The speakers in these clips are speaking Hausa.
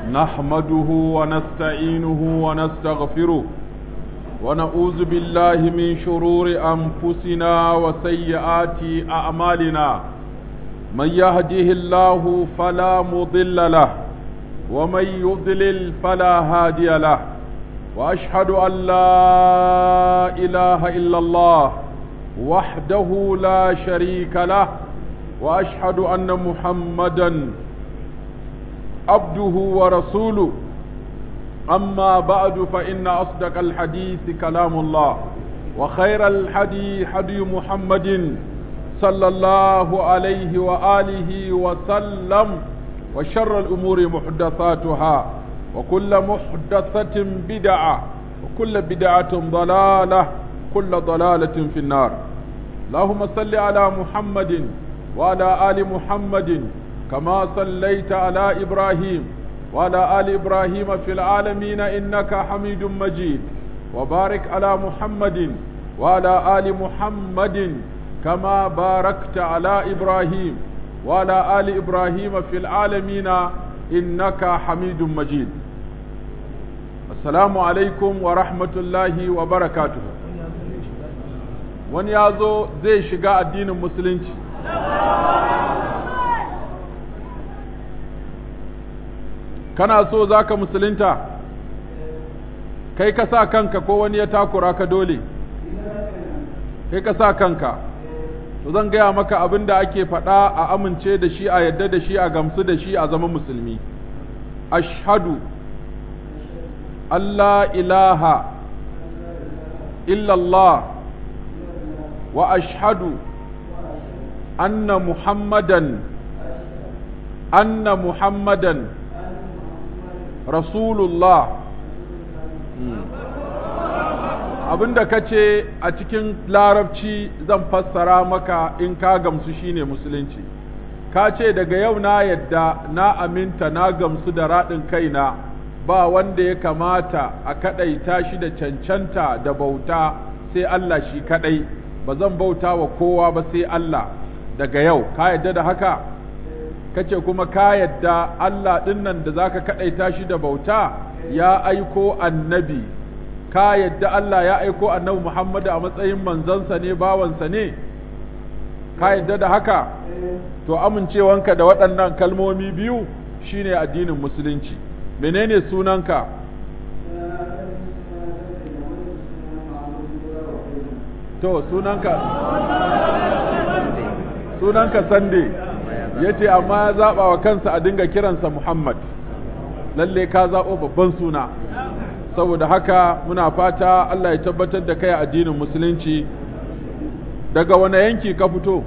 نحمده ونستعينه ونستغفره ونعوذ بالله من شرور أنفسنا وسيئات أعمالنا من يهده الله فلا مضل له ومن يضلل فلا هادي له وأشهد أن لا إله إلا الله وحده لا شريك له وأشهد أن محمدا عبده ورسوله أما بعد فإن أصدق الحديث كلام الله وخير الحديث حدي محمد صلى الله عليه وآله وسلم وشر الأمور محدثاتها وكل محدثة بدعة وكل بدعة ضلالة كل ضلالة في النار اللهم صل على محمد وعلى آل محمد كما صليت على إبراهيم وعلى آل إبراهيم في العالمين إنك حميد مجيد وبارك على محمد وعلى آل محمد كما باركت على إبراهيم وعلى آل إبراهيم في العالمين إنك حميد مجيد السلام عليكم ورحمة الله وبركاته wani ya zo zai shiga addinin musulunci kana so za ka musulunta kai ka sa kanka ko wani ya takura ka dole kai ka sa kanka to zan gaya maka abin da ake faɗa a amince da shi a yadda da shi a gamsu da shi a zama musulmi ashhadu Allah ilaha illallah wa ashhadu anna muhammadan anna muhammadan rasulullah abinda ka ce a cikin larabci zan fassara maka in ka gamsu shine musulunci ka ce daga yau na yadda na aminta na gamsu da raɗin kaina ba wanda ya kamata a kaɗaita shi da cancanta da bauta sai Allah shi kaɗai ba zan bauta wa kowa ba sai Allah daga yau ka yadda da haka kace kuma ka yadda Allah ɗinnan da zaka kaɗaita shi da bauta ya aiko annabi ka yadda Allah ya aiko annabi Muhammadu a matsayin manzansa ne bawansa ne ka yadda da haka to amincewanka da waɗannan kalmomi biyu shine addinin musulunci menene sunanka to sunanka sunanka sande yace amma ya zaɓa wa kansa a dinga kiransa Muhammad lalle ka zaɓo babban suna saboda haka muna fata Allah ya tabbatar da kai addinin musulunci daga wane yanki ka fito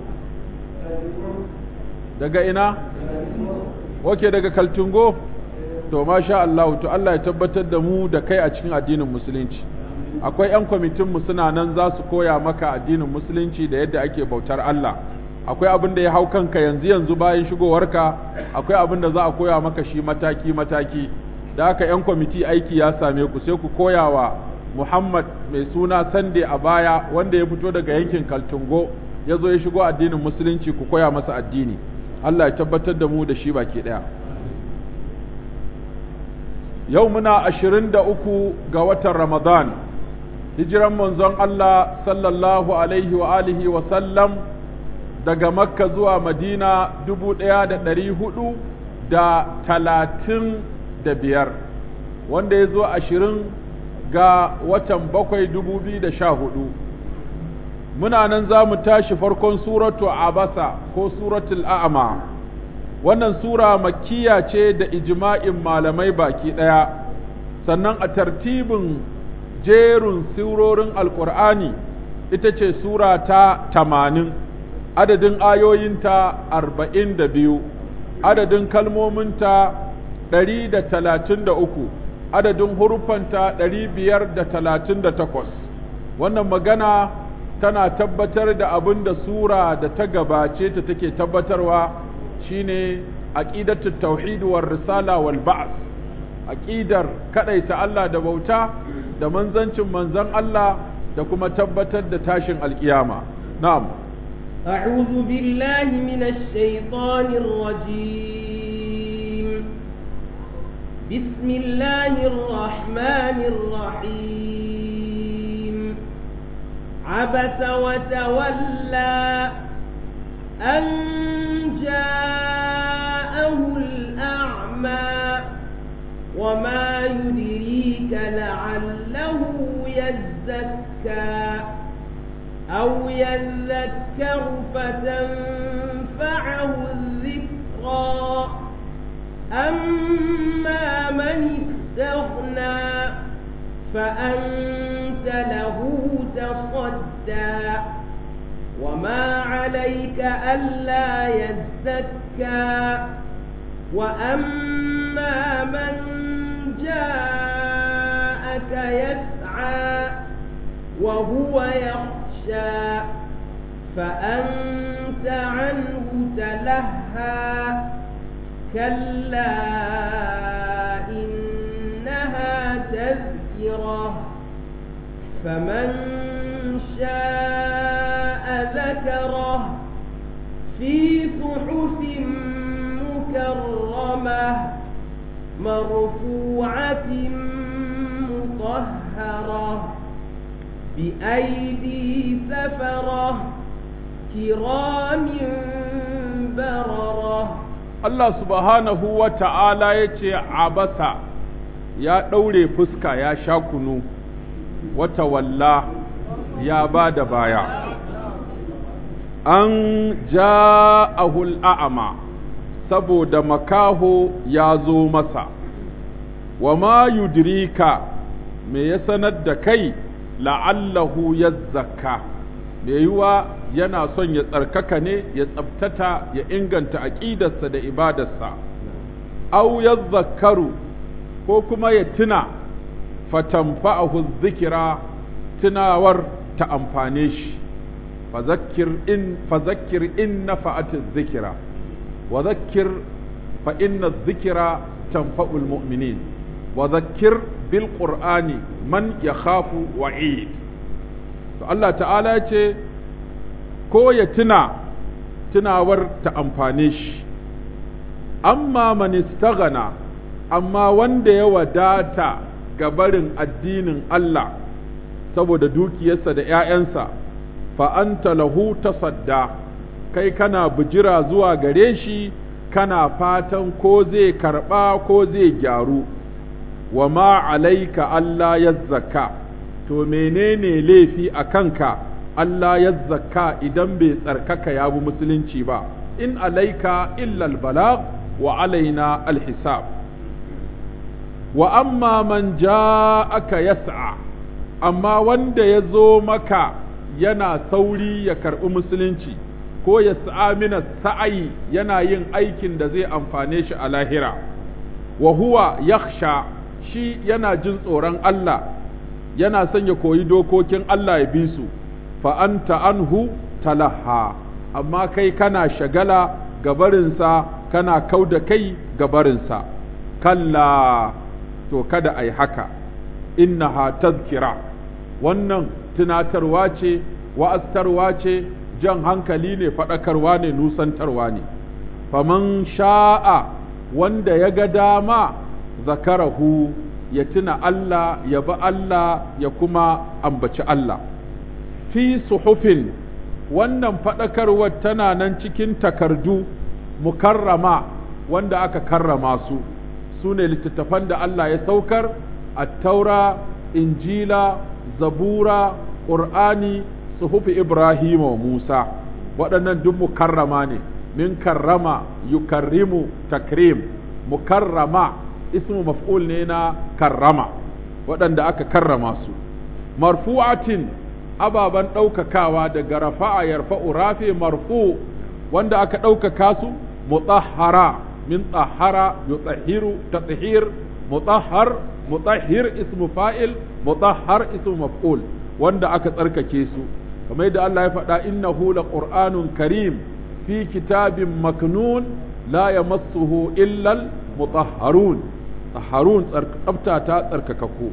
daga ina wake daga kaltungo to masha Allah to Allah ya tabbatar da mu da kai a cikin addinin musulunci akwai 'yan kwamitinmu suna nan za su koya maka addinin musulunci da yadda ake bautar Allah akwai abin da ya hau kanka yanzu yanzu bayan shigowarka akwai abin da za a koya maka shi mataki mataki da haka 'yan kwamiti aiki ya same ku sai ku koya wa Muhammad mai suna Sande a baya wanda ya fito daga yankin Kaltungo ya zo ya shigo addinin musulunci ku koya masa addini Allah ya tabbatar da mu da shi baki ɗaya yau muna ashirin da uku ga watan Ramadan hijiran manzon Allah sallallahu alaihi wa alihi wa sallam daga makka zuwa madina dubu ɗaya da ɗari hudu da talatin da biyar wanda ya zo ashirin ga watan bakwai dubu biyu da sha hudu muna nan za mu tashi farkon suratu abasa ko suratul a'ama wannan sura makkiya ce da ijma'in malamai baki ɗaya sannan a tartibin jerin surorin alkur'ani ita ce sura ta tamanin adadin ayoyinta arba'in da biyu adadin kalmominta ɗari da talatin da uku adadin huruffanta ɗari biyar da talatin da takwas wannan magana tana tabbatar da abin da sura da ta gabace ta take tabbatarwa shine aqidatu tauhid war risala wal ba'th aqidar kadaita Allah da bauta da manzancin manzon Allah da kuma tabbatar da tashin alkiyama na'am أعوذ بالله من الشيطان الرجيم بسم الله الرحمن الرحيم عبس وتولى أن جاءه الأعمى وما يدريك لعله يزكى أو يذكر فتنفعه الذكرى أما من استغنى فأنت له تصدى وما عليك ألا يزكى وأما من جاءك يسعى وهو يخشى فأنت عنه تلهى كلا إنها تذكرة فمن شاء ذكره في صحف مكرمة مرفوعة مطهرة بأيدي سفرة كرام بررة Allah subhanahu wa ta'ala ya ce, Abasa ya ɗaure fuska ya sha kunu, wata walla ya ba da baya. An ja'ahul a'ama, saboda makaho ya zo masa, wa ma yudrika me ya sanar da kai la'allahu ya zakka, me yiwa yana son ya tsarkaka ne ya tsabtata ya inganta aƙidarsa da ibadarsa au ya zakaru ko kuma ya tuna fatanfa'ahu zikira tunawar ta amfane shi fazakir in fazakir in nafa'ati zikira wa zakkir fa inna zikira tanfa'ul mu'minin wa zakkir bil qur'ani man yakhafu wa'id to Allah ta'ala ya ce ko ya tuna tunawar ta amfane shi amma man istaghana amma wanda ya wadata ga barin addinin Allah saboda dukiyarsa da ‘ya'yansa fa anta lahu tasadda kai kana bijira zuwa gare shi kana fatan ko zai karɓa ko zai gyaru wa ma alaika Allah ya zakka to menene laifi a kanka Allah ya zakka idan bai tsarkaka ya bi musulunci ba in alaika illal balagh wa alaina alhisab wa amma man ja'aka yas'a amma wanda ya zo maka yana sauri ya karɓi musulunci ko ya mina sa'ayi yana yin aikin da zai amfane shi a lahira wa huwa yakhsha shi yana jin tsoron Allah yana son ya koyi dokokin Allah ya bi su fa anta anhu talaha amma kai kana shagala gabarinsa kana kau da kai gabarinsa kalla to kada ai haka innaha tazkira wannan tunatarwa ce wa'aztarwa ce jan hankali ne faɗakarwa ne nusantarwa ne faman sha'a wanda ya ga dama zakarahu ya tuna Allah ya bi Allah ya kuma ambaci Allah fi suhufin wannan faɗakarwar tana nan cikin takardu mukarrama wanda aka karrama su su ne littattafan da Allah ya saukar a taura injila zabura ƙur'ani suhufi ibrahim wa musa waɗannan duk mukarrama ne min karrama yukarrimu takrim mukarrama ismu maf'ul ne na karrama waɗanda aka karrama su marfu'atin ababen ɗaukakawa daga rafa'a yarfa'u rafi marfu wanda aka ɗaukaka su mutahhara min tsahara yutahhiru tathhir mutahhar mutahhir ismu fa'il mutahhar ismu maf'ul wanda aka tsarkake su kamar yadda Allah ya faɗa innahu laqur'anun karim fi kitabin maknun la yamassuhu illa mutahharun tahharun tsafta ta tsarkakakku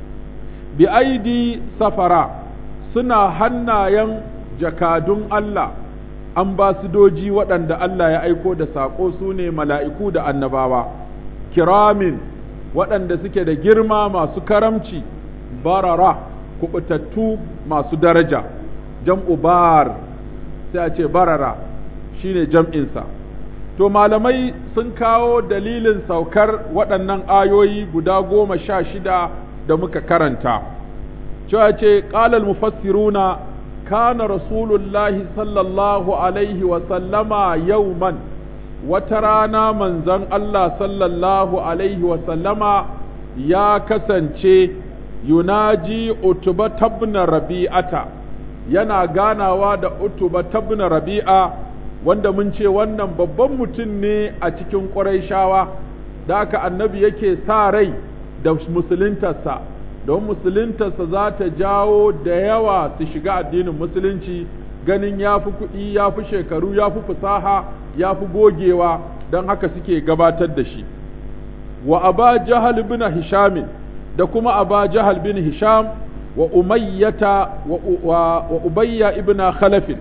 bi aidi safara suna hannayen jakadun Allah ambasidoji waɗanda Allah ya aiko da saƙo su ne mala'iku da annabawa kiramin waɗanda suke da girma masu karamci barara kubutattu masu daraja jam'u bar sai a ce barara shine jam'insa to malamai sun kawo dalilin saukar waɗannan ayoyi guda goma sha shida da muka karanta cewa ce ƙalal mufassiruna kana rasulullahi sallallahu alaihi wasallama yauman wata rana manzon Allah sallallahu alaihi wasallama ya kasance yunaji utuba tabna rabi'ata yana ganawa da utuba tabna rabi'a wanda mun ce wannan babban mutum ne a cikin ƙurayshawa da aka annabi yake sa rai da musuluntarsa don musuluntarsa za ta jawo da yawa su shiga addinin musulunci ganin ya fi kuɗi ya fi shekaru ya fi fasaha ya fi gogewa don haka suke gabatar da shi wa aba jahal bin hishamin da kuma aba jahal bin hisham wa umayyata wa ubayya ibn khalafin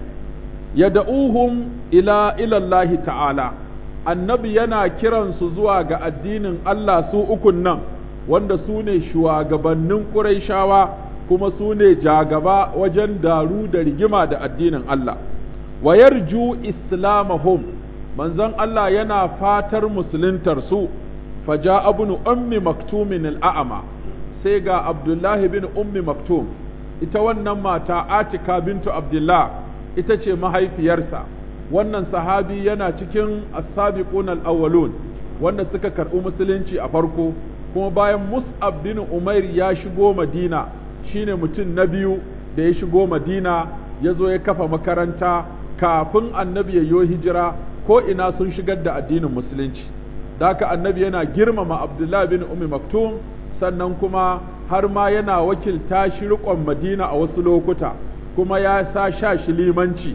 yad'uhum ila ila Allah ta'ala annabi yana kiransu zuwa ga addinin Allah su ukun nan wanda su ne shugabannin Qurayshawa kuma su ne jagaba wajen daru da rigima da addinin Allah wa yarju islamahum manzon Allah yana fatar musuluntar su faja ibn ummi maktumin al'ama sai ga Abdullahi bin ummi maktum ita wannan mata Atika bintu Abdullah ita ce mahaifiyarsa wannan sahabi yana cikin as-sabiqun al-awwalun wanda suka karɓi musulunci a farko kuma bayan Mus'ab bin Umair ya shigo Madina shine mutum na biyu da ya shigo Madina ya zo ya kafa makaranta kafin annabi ya yi hijira ko ina sun shigar da addinin musulunci da haka annabi yana girmama Abdullah bin Ummi Maktum sannan kuma har ma yana wakilta shi riƙon Madina a wasu lokuta kuma ya sa sha shi limanci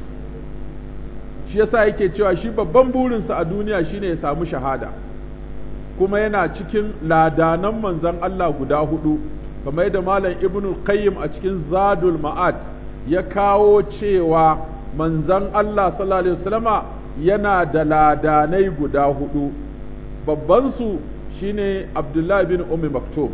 shi yasa yake cewa shi babban burinsa a duniya shine ya samu shahada kuma yana cikin ladanan manzon Allah guda hudu kamar yadda malam ibnu qayyim a cikin zadul ma'ad ya kawo cewa manzon Allah sallallahu alaihi wasallama yana da ladanai guda hudu babban su shine Abdullahi bin Ummi Maktum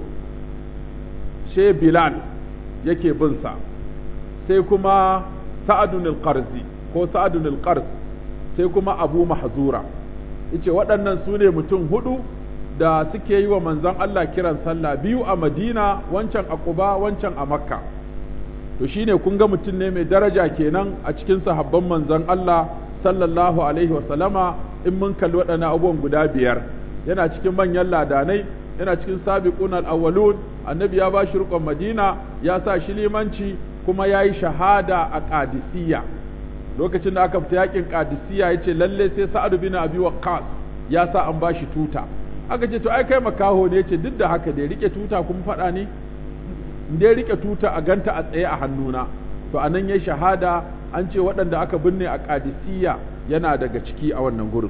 she Bilal yake bin sa sai kuma Sa'adun al-Qarzi ko Sa'adun al-Qarz sai kuma Abu Mahzura yace waɗannan su ne mutum hudu da suke yi wa manzon Allah kiran sallah biyu a Madina wancan a Quba wancan a Makka to shine kun ga mutum ne mai daraja kenan a cikin sahabban manzon Allah sallallahu alaihi wasallama in mun kalli waɗannan abubuwan guda biyar yana cikin manyan ladanai yana cikin sabiqun al-awwalun annabi ya bashi riƙon Madina ya sa shi limanci kuma yayi shahada a Qadisiyya lokacin da aka fita yakin Qadisiyya yace lalle sai Sa'ad bin Abi Waqqas ya sa an bashi tuta aka ce to ai kai makaho ne yace duk da haka da rike tuta kuma faɗa ne da ya rike tuta a ganta a tsaye a hannuna to anan yayi shahada an ce waɗanda aka binne a Qadisiyya yana daga ciki a wannan gurin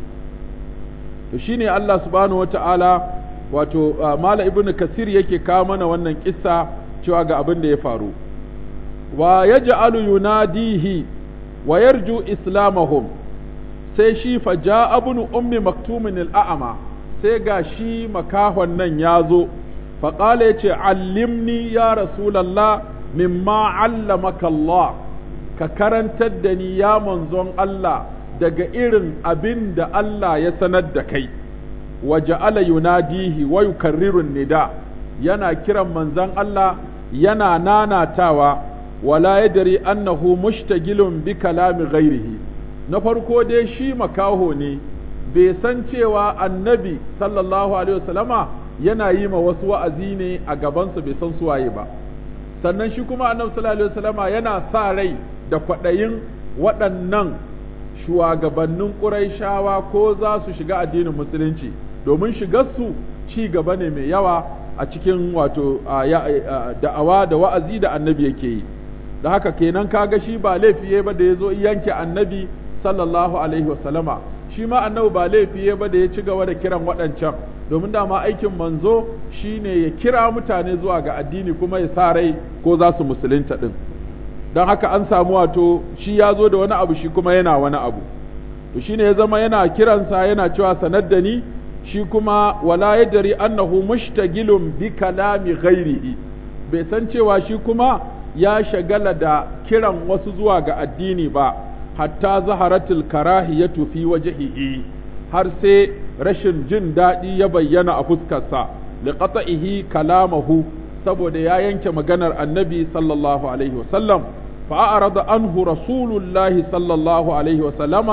to shine Allah subhanahu wata'ala wato Mala ibnu Kasir yake kawo mana wannan kissa cewa ga abin da ya faru wa yaj'alu yunadihi wa yarju islamahum sai shi fa ja'a ibnu ummi maktumin al-a'ma sai ga shi makahon nan ya zo fa qala yace allimni ya rasulullah mimma allamaka Allah ka karantar da ni ya manzon Allah daga irin abin da Allah ya sanar da kai wa ja'ala yunadihi wa yukarriru nida yana kiran manzon Allah yana nanatawa wala yadri annahu mushtagilun bi kalami ghairihi na farko dai shi makaho ne bai san cewa annabi sallallahu alaihi wasallama yana yi ma wasu wa'azi ne a gabansa bai san suwaye ba sannan shi kuma annabi sallallahu alaihi wasallama yana sa rai da kwaɗayin waɗannan shugabannin ƙuraishawa ko za su shiga addinin musulunci domin shigarsu ci gaba ne mai yawa a cikin wato da'awa da wa'azi da annabi yake yi da haka kenan kaga shi ba laifi ba da ya zo yanke annabi sallallahu alaihi wasallama shi ma annabi ba laifi ba da ya ci gaba da kiran waɗancan domin dama aikin manzo shine ya kira mutane zuwa ga addini kuma ya sa rai ko za su musulunta din don haka an samu wato shi ya zo da wani abu shi kuma yana wani abu to shine ya zama yana kiransa yana cewa sanar da ni shi kuma wala yadri annahu mushtagilun bi kalami ghairihi bai san cewa shi kuma ya shagala da kiran wasu zuwa ga addini ba hatta zaharatul karahiyatu fi wajhihi har sai rashin jin daɗi ya bayyana a fuskarsa liqata'ihi kalamahu saboda ya yanke maganar annabi sallallahu alaihi wasallam فأعرض عنه رسول الله صلى الله عليه وسلم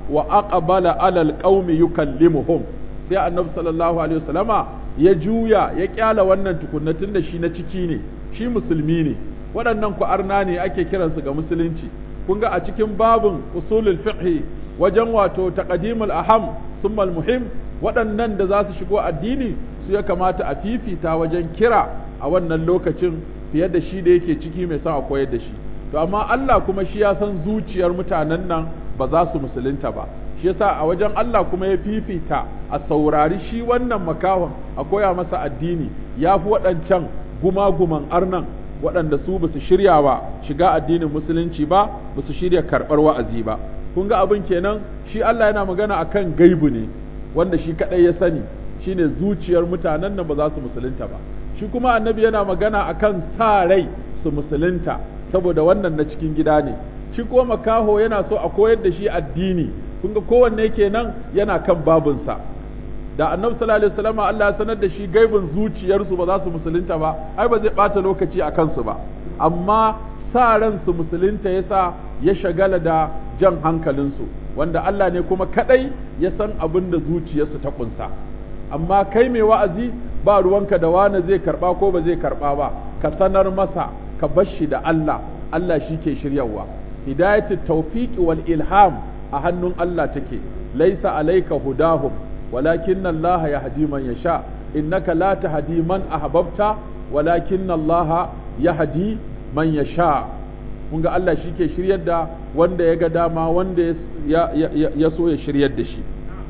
وأقبل على القوم يكلمهم sai annabi sallallahu alaihi wasallama ya juya ya kyala wannan tukunnatin da shi na ciki ne shi musulmi ne waɗannan ku arna ne ake kiransu ga musulunci kun ga a cikin babin usulul fiqh wajen wato taqdimul aham summal muhim waɗannan da za su shigo addini su ya kamata a fifita wajen kira a wannan lokacin fiye da shi da yake ciki mai son a koyar da shi to amma Allah kuma shi ya san zuciyar mutanen nan ba za su musulunta ba shi yasa a wajen Allah kuma ya fifita a saurari shi wannan makahon a koya masa addini ya fi waɗancan gumaguman arnan waɗanda su ba su shirya ba shiga addinin musulunci ba ba su shirya karɓar wa'azi ba kun ga abin kenan shi Allah yana magana akan gaibu ne wanda shi kaɗai ya sani shine zuciyar mutanen nan ba za su musulunta ba shi kuma annabi yana magana akan sa rai su musulunta saboda wannan na cikin gida ne shi kuma makaho yana so a koyar da shi addini kun ga kowanne kenan yana kan babinsa da annabi sallallahu alaihi wasallam Allah ya sanar da shi gaibin zuciyarsu ba za su musulunta ba ai ba zai bata lokaci a kansu ba amma sa ran su musulunta yasa ya shagala da jan hankalinsu wanda Allah ne kuma kadai ya san abin da zuciyarsu ta kunsa amma kai mai wa'azi ba ruwanka da wani zai karba ko ba zai karba ba ka sanar masa ka bar shi da Allah Allah shi ke shiryawa hidayatul tawfiq wal ilham a hannun Allah take laisa alayka hudahum walakin Allah yahdi man yasha innaka la tahdi man ahbabta walakin Allah yahdi man yasha kun ga Allah shi ke shiryar da wanda ya ga dama wanda ya, ya so ya shiryar da shi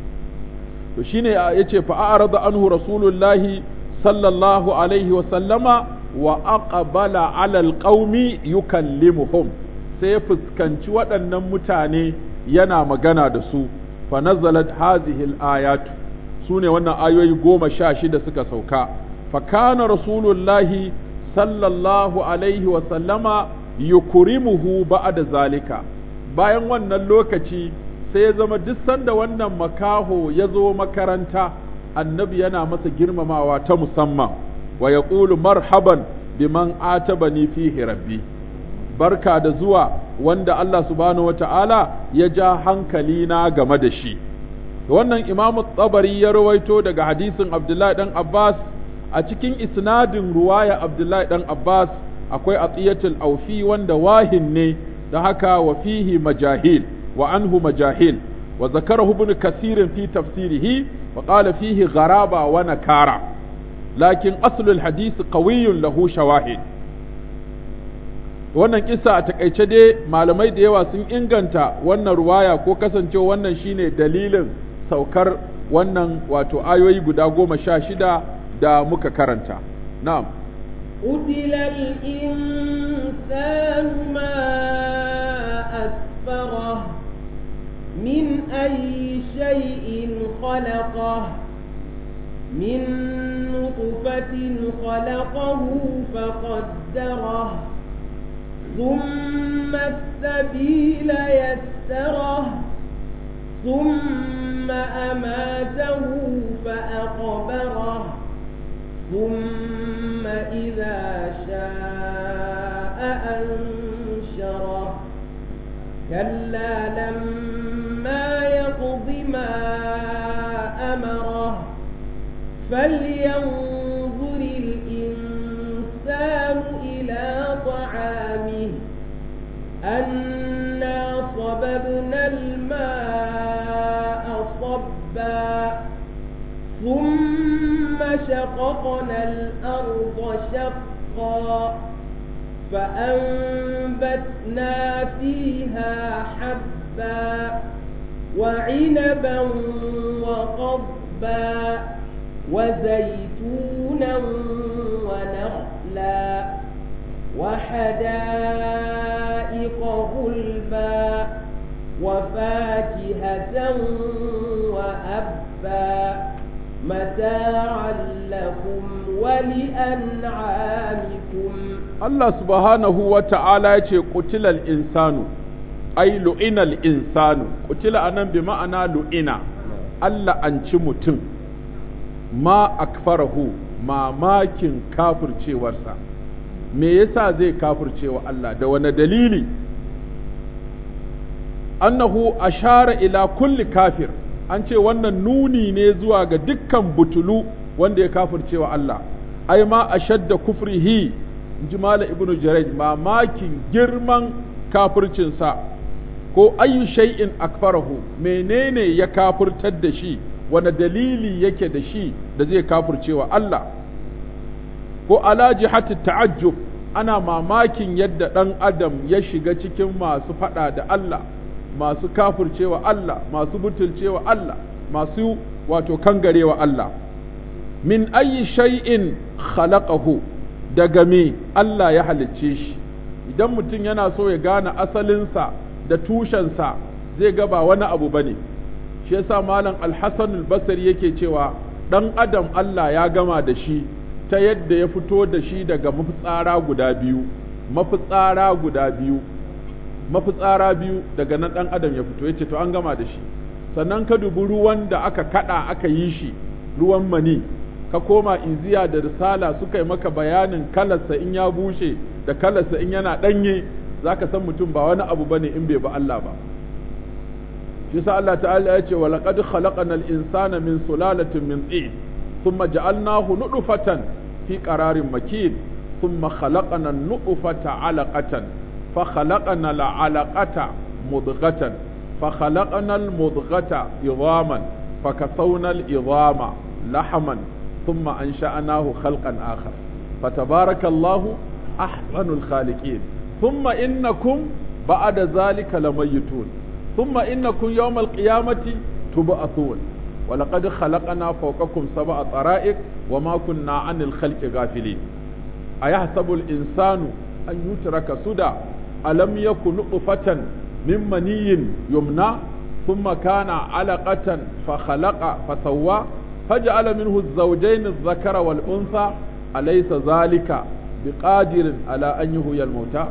to shine yace fa a'rada anhu rasulullahi sallallahu alaihi wa sallama wa aqbala ala alqaumi yukallimuhum sai ya fuskanci waɗannan mutane yana magana da su fa nazalat hadhihi alayatu sune wannan ayoyi goma sha shida suka sauka fa kana rasulullahi sallallahu alaihi wa sallama yukrimuhu ba'da zalika bayan wannan lokaci sai ya zama duk sanda wannan makaho ya zo makaranta annabi yana masa girmamawa ta musamman wa yaqulu marhaban biman atabani fihi rabbi barka da zuwa wanda Allah subhanahu wata'ala ya ja hankali na game da shi wannan imamu tsabari ya rawaito daga hadisin abdullahi dan abbas a cikin isnadin ruwaya abdullahi dan abbas akwai atiyatul aufi wanda wahin ne da haka wa fihi majahil wa anhu majahil wa zakarahu ibn kasirin fi tafsirihi wa qala fihi gharaba wa nakara lakin aslul hadith qawiyyun lahu shawahid wannan kisa a takaice dai malamai da yawa sun inganta wannan ruwaya ko kasancewa wannan shine dalilin saukar wannan wato ayoyi guda goma sha shida da muka karanta na'am قتل الإنسان ما أكفره من أي شيء خلقه من نطفة خلقه فقدره ثم السبيل يسره ثم أماته فأقبره ثم إذا شاء أنشره كلا لما يقض ما أمره فلينظر الإنسان إلى طعامه أنا صببنا الماء صبا ثم شققنا الأرض شقا فأنبتنا فيها حبا وعنبا وقضبا وزيتونا ونخلا وحدائق غلبا وفاكهة وأبا متاعا لكم ولأنعامكم Allah subhanahu wa ta'ala ya ce ƙutilal insanu, ai lu'inal insanu, ƙutila a nan bi ma'ana lu'ina, Allah an ci mutum, ma akfarahu mamakin kafircewarsa, me yasa zai kafircewa Allah da wani dalili? Annahu ashara ila kulli kafir, an ce wannan nuni ne zuwa ga dukkan butulu wanda ya kafircewa Allah, ai ma ashadda kufrihi ji Malam Ibn Jaraj mamakin girman kafircinsa ko ayyu shay'in akfarahu menene ya kafirtar da shi wani dalili yake da shi da zai kafircewa Allah ko ala jihati ta'ajjub ana mamakin yadda ɗan adam ya shiga cikin masu faɗa da Allah masu kafircewa Allah masu butulcewa Allah masu wato kangarewa Allah min ayyi shay'in khalaqahu daga me Allah ya halicce shi idan mutum yana so ya gane asalinsa da tushensa zai ga ba wani abu bane shi yasa malam al-Hasan al-Basri yake cewa dan adam Allah ya gama da shi ta yadda ya fito da shi daga mafitsara guda biyu mafitsara guda biyu mafitsara biyu daga nan dan adam ya fito yace to an gama da shi sannan ka dubi ruwan da aka kada aka yi shi ruwan mani ka koma iziya da risala suka yi maka bayanin kalarsa in ya bushe da kalarsa in yana ɗanye za ka san mutum ba wani abu bane in bai ba Allah ba shi sa Allah ta'ala ya ce wa laqad khalaqnal insana min sulalatin min tin thumma ja'alnahu nutfatan fi qararin makin thumma khalaqna an-nutfata 'alaqatan fa khalaqna al-'alaqata mudghatan fa khalaqna al-mudghata idhaman fa kasawna al-idhama lahaman ثم أنشأناه خلقا آخر فتبارك الله أحسن الخالقين ثم إنكم بعد ذلك لميتون ثم إنكم يوم القيامة تبعثون ولقد خلقنا فوقكم سبع طرائق وما كنا عن الخلق غافلين أيحسب الإنسان أن يترك سدى ألم يكن نطفة من مني يمنى ثم كان علقة فخلق فسوى فجعل منه الزوجين الذكر والأنثى أليس ذلك بقادر على أن يهوي الموتى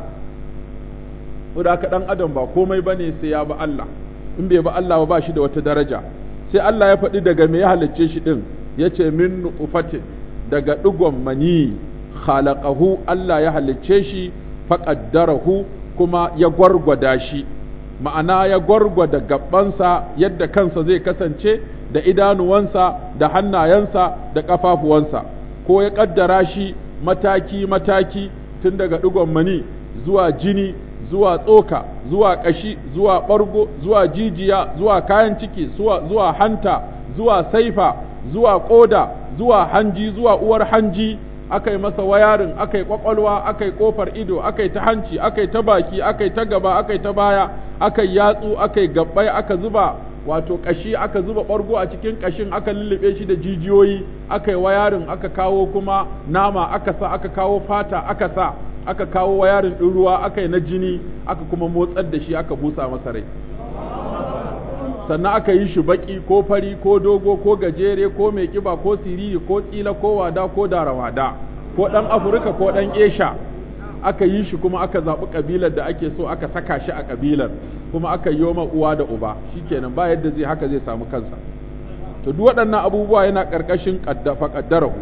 وذاك دان adam ba komai bane sai ya ba Allah in bai ba Allah ba shi da wata daraja sai Allah ya faɗi daga me ya halicce shi din yace min nutfatin daga digon mani khalaqahu Allah ya halicce shi faqaddarahu kuma ya gwargwada shi ma'ana ya gwargwada gabansa yadda kansa zai kasance da idanuwansa da hannayensa da ƙafafuwansa ko ya ƙaddara shi mataki-mataki tun daga ɗigon mani zuwa jini zuwa tsoka zuwa ƙashi zuwa ɓargo zuwa jijiya zuwa kayan ciki zuwa hanta zuwa saifa zuwa ƙoda zuwa hanji zuwa uwar hanji aka yi masa wayarin aka yi ƙwaƙwalwa aka yi ƙofar ido aka yi ta hanci aka yi ta baki aka yi ta gaba aka yi ta baya aka yi yatsu aka yi gabbai aka zuba wato ƙashi aka zuba ɓargo a cikin ƙashin aka lullube shi da jijiyoyi aka yi wayarin aka kawo kuma nama aka sa aka kawo fata aka sa aka kawo wayarin ɗin ruwa aka yi na jini aka kuma motsar da shi aka busa masa rai sannan aka yi shi baƙi ko fari ko dogo ko gajere ko mai ƙiba ko siriri ko tsila ko wada ko darawada ko ɗan afirka ko ɗan esha aka yi shi kuma aka zaɓi ƙabilar da ake so aka saka shi a ƙabilar kuma aka yi ma uwa da uba shikenan ba yadda zai haka zai samu kansa to duk waɗannan abubuwa yana ƙarƙashin faƙaddarahu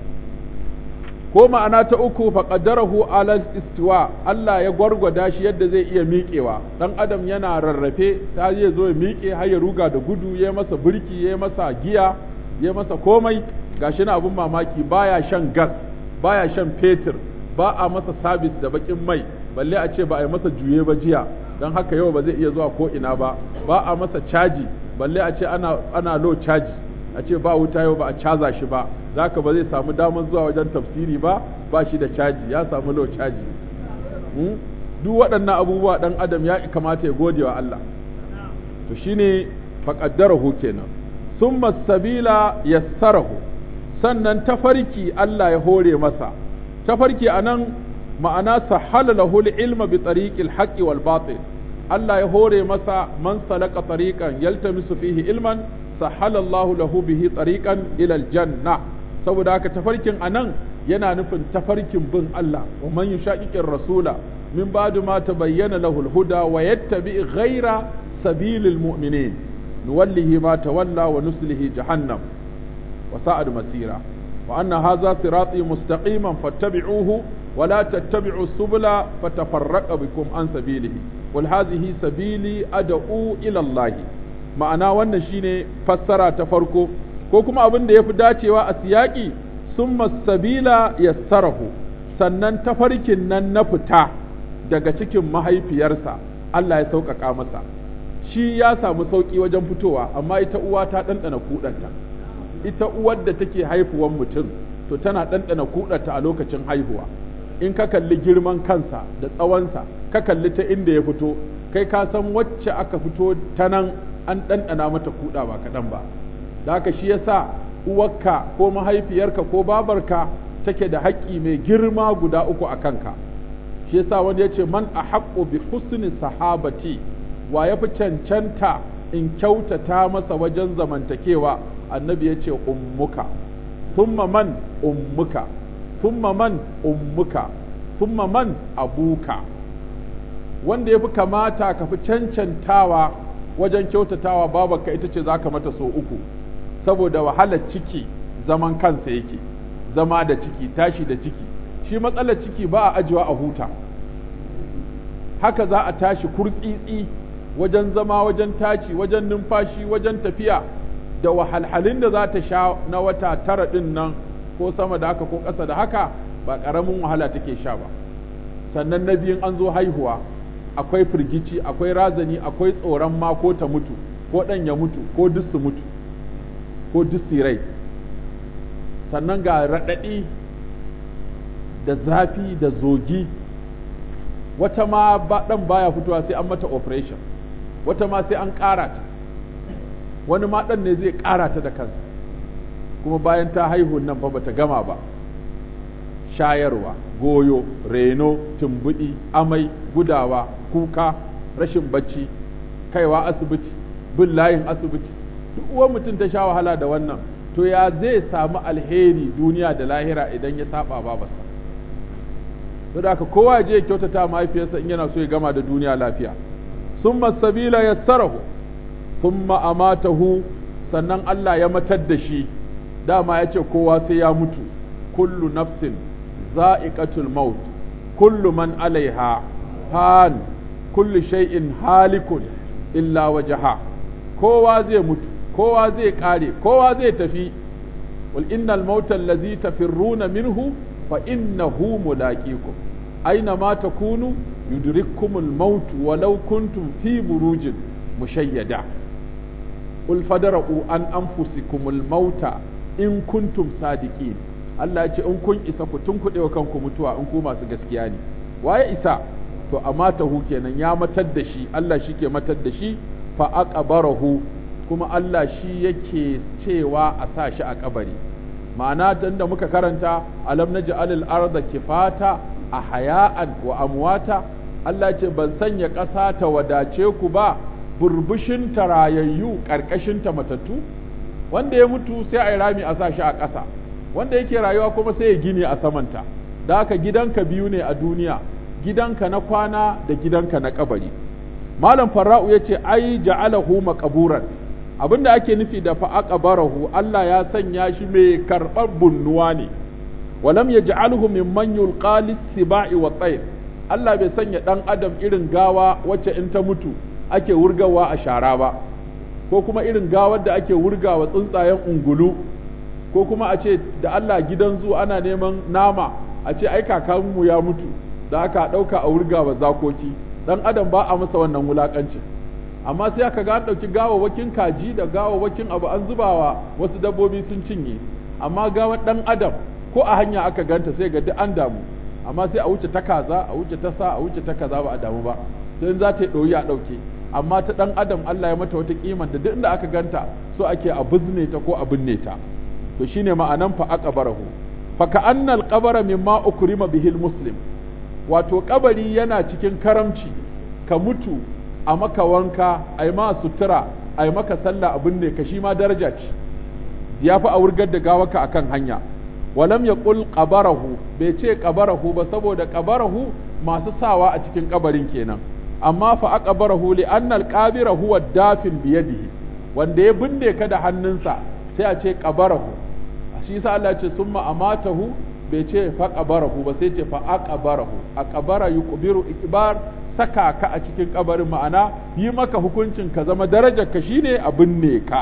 ko ma'ana ta uku faƙaddarahu ala istiwa Allah ya gwargwada shi yadda zai iya miƙewa dan adam yana rarrafe ta zai zo ya miƙe har ya ruga da gudu ya masa birki ya masa giya ya masa komai gashi na abun mamaki baya shan gas baya shan fetur ba a masa sabis da bakin mai balle a ce ba a yi masa juye ba jiya don haka yau ba zai iya zuwa ko ina ba ba a masa caji balle a ce ana ana low caji a ce ba wuta yau ba a caza shi ba zaka ba zai samu damar zuwa wajen tafsiri ba ba shi da caji ya samu low caji duk waɗannan abubuwa ɗan adam ya kamata ya gode wa Allah to shine faqaddarahu kenan summa sabila yassarahu sannan tafarki Allah ya hore masa tafarki a nan ma'ana sahala lahu ilma bi tariqil haqqi wal batil Allah ya hore masa man salaka tariqan yaltamisu fihi ilman sahalallahu lahu bihi tariqan ila aljanna saboda haka tafarkin anan yana nufin tafarkin bin Allah wa man yushaqiqir rasula min ba'du ma tabayyana lahu al-huda wa yattabi ghayra sabilil mu'minin nuwallihi ma tawalla wa nuslihi jahannam wa sa'ad masira wa anna hadha sirati mustaqiman fattabi'uhu wa la tattabi'u subula fatafarraqa bikum an sabilihi wal hadhihi sabili ad'u ila Allah ma'ana wannan shine fassara ta farko ko kuma abin da yafi dacewa a siyaki summa sabila yassarahu sannan tafarkin nan na fita daga cikin mahaifiyarsa Allah ya sauƙaƙa masa shi ya samu sauƙi wajen fitowa amma ita uwa ta ɗanɗana kuɗanta ita uwar da take haifuwan mutum to tana ɗanɗana kuɗanta a lokacin haihuwa in ka kalli girman kansa da tsawonsa ka kalli ta inda ya fito kai ka san wacce aka fito ta nan an ɗanɗana mata kuɗa ba kaɗan ba da haka shi yasa uwarka ko mahaifiyarka ko babarka take da haƙƙi mai girma guda uku a kanka shi yasa wanda ya ce man a haƙƙo bi husni sahabati wa ya fi cancanta in kyautata masa wajen zamantakewa annabi ya ce ummuka thumma man ummuka thumma man ummuka thumma man abuka wanda ya fi kamata ka fi cancantawa wajen kyautatawa babarka ita ce za ka mata so uku saboda wahalar ciki zaman kansa yake zama da ciki tashi da ciki shi matsalar ciki ba a ajiwa a huta haka za a tashi kurtsitsi wajen zama wajen tashi wajen numfashi wajen tafiya da wahalhalin da za ta sha na wata tara ɗin nan ko sama da haka ko ƙasa da haka ba ƙaramin wahala take sha ba sannan na biyun an zo haihuwa akwai firgici akwai razani akwai tsoron ma ko ta mutu ko ɗan ya mutu ko duk su mutu ko duk su rai sannan ga raɗaɗi da zafi da zogi wata ma ɗan baya fitowa sai an mata operation wata ma sai an ƙara ta wani ma ɗan ne zai ƙara ta da kansa kuma bayan ta haihu nan fa bata gama ba shayarwa goyo reno tumbuɗi amai gudawa kuka rashin bacci kaiwa asibiti bin layin asibiti duk uwan mutum ta sha wahala da wannan to ya zai samu alheri duniya da lahira idan ya saba babarsa to da kowa ya je ya kyautata mahaifiyarsa in yana so ya gama da duniya lafiya summa sabila yassarahu summa amatahu sannan Allah ya matar da shi dama ya ce kowa sai ya mutu kullu nafsin za'iqatul maut kullu man alaiha fan kullu shay'in halikun illa wajha kowa zai mutu kowa zai kare kowa zai tafi wal innal mauta allazi tafirruna minhu fa innahu mulaqikum aina ma takunu yudrikkumul maut walau kuntum fi burujin mushayyada qul fadra'u an anfusikumul mauta in kuntum sadiqin Allah ya ce in kun isa ku tunkuɗe wa kanku mutuwa in ku masu gaskiya ne waye isa to amma tahu kenan ya matar da shi Allah shi ke matar da shi fa aqbarahu kuma Allah shi yake cewa a sa shi a kabari ma'ana dan da muka karanta alam naj'al al-arda kifata a haya'an wa amwata Allah ce ban sanya ƙasa ta wadace ku ba burbushin tarayayyu ƙarƙashin ta matattu wanda ya mutu sai a yi rami a sa shi a ƙasa wanda yake rayuwa kuma sai ya gine a samanta da haka gidanka biyu ne a duniya gidanka na kwana da gidanka na kabari malam farra'u ya ce ai ja'alahu maqburan abinda ake nufi da fa aqbarahu Allah ya sanya shi mai karɓar bunnuwa ne walam yaj'alhu mimman yulqa lis-siba'i wa tayr Allah bai sanya dan adam irin gawa wacce in ta mutu ake wurgawa a shara ba ko kuma irin gawar da ake wurgawa tsuntsayen ungulu ko kuma a ce da Allah gidan zu ana neman nama a ce ai kakanmu ya mutu da aka ɗauka a wurgawa zakoki dan adam ba a masa wannan wulakancin amma sai aka ga an ɗauki gawawwakin kaji da gawawwakin abu an zubawa wasu dabbobi sun cinye amma gawar ɗan adam ko a hanya aka ganta sai ga duk an damu amma sai a wuce ta kaza a wuce ta sa a wuce ta kaza ba a damu ba sai za ta yi ɗoyi a ɗauke amma ta ɗan adam Allah ya mata wata kiman da duk inda aka ganta so ake a bizne ta ko a binne ta to shine ma'anan fa aqbarahu fa ka'anna al-qabra mimma ukrima bihil muslim wato kabari yana cikin karamci ka mutu a maka wanka a yi ma sutura a yi maka sallah abin ne ka shi ma daraja ce ya fi a wurgar da gawaka akan hanya walam ya ƙul ƙabarahu bai ce ƙabarahu ba saboda ƙabarahu masu sawa a cikin ƙabarin kenan amma fa aqbarahu li anna al-qabira huwa dafin biyadihi wanda ya binne ka da hannunsa sai a ce qabarahu shi yasa Allah ya ce summa amatahu bai ce fa qabarahu ba sai ce fa aqbarahu aqbara yuqbiru ikbar saka ka a cikin kabarin ma'ana yi maka hukuncin ka zama darajar ka shine a binne ka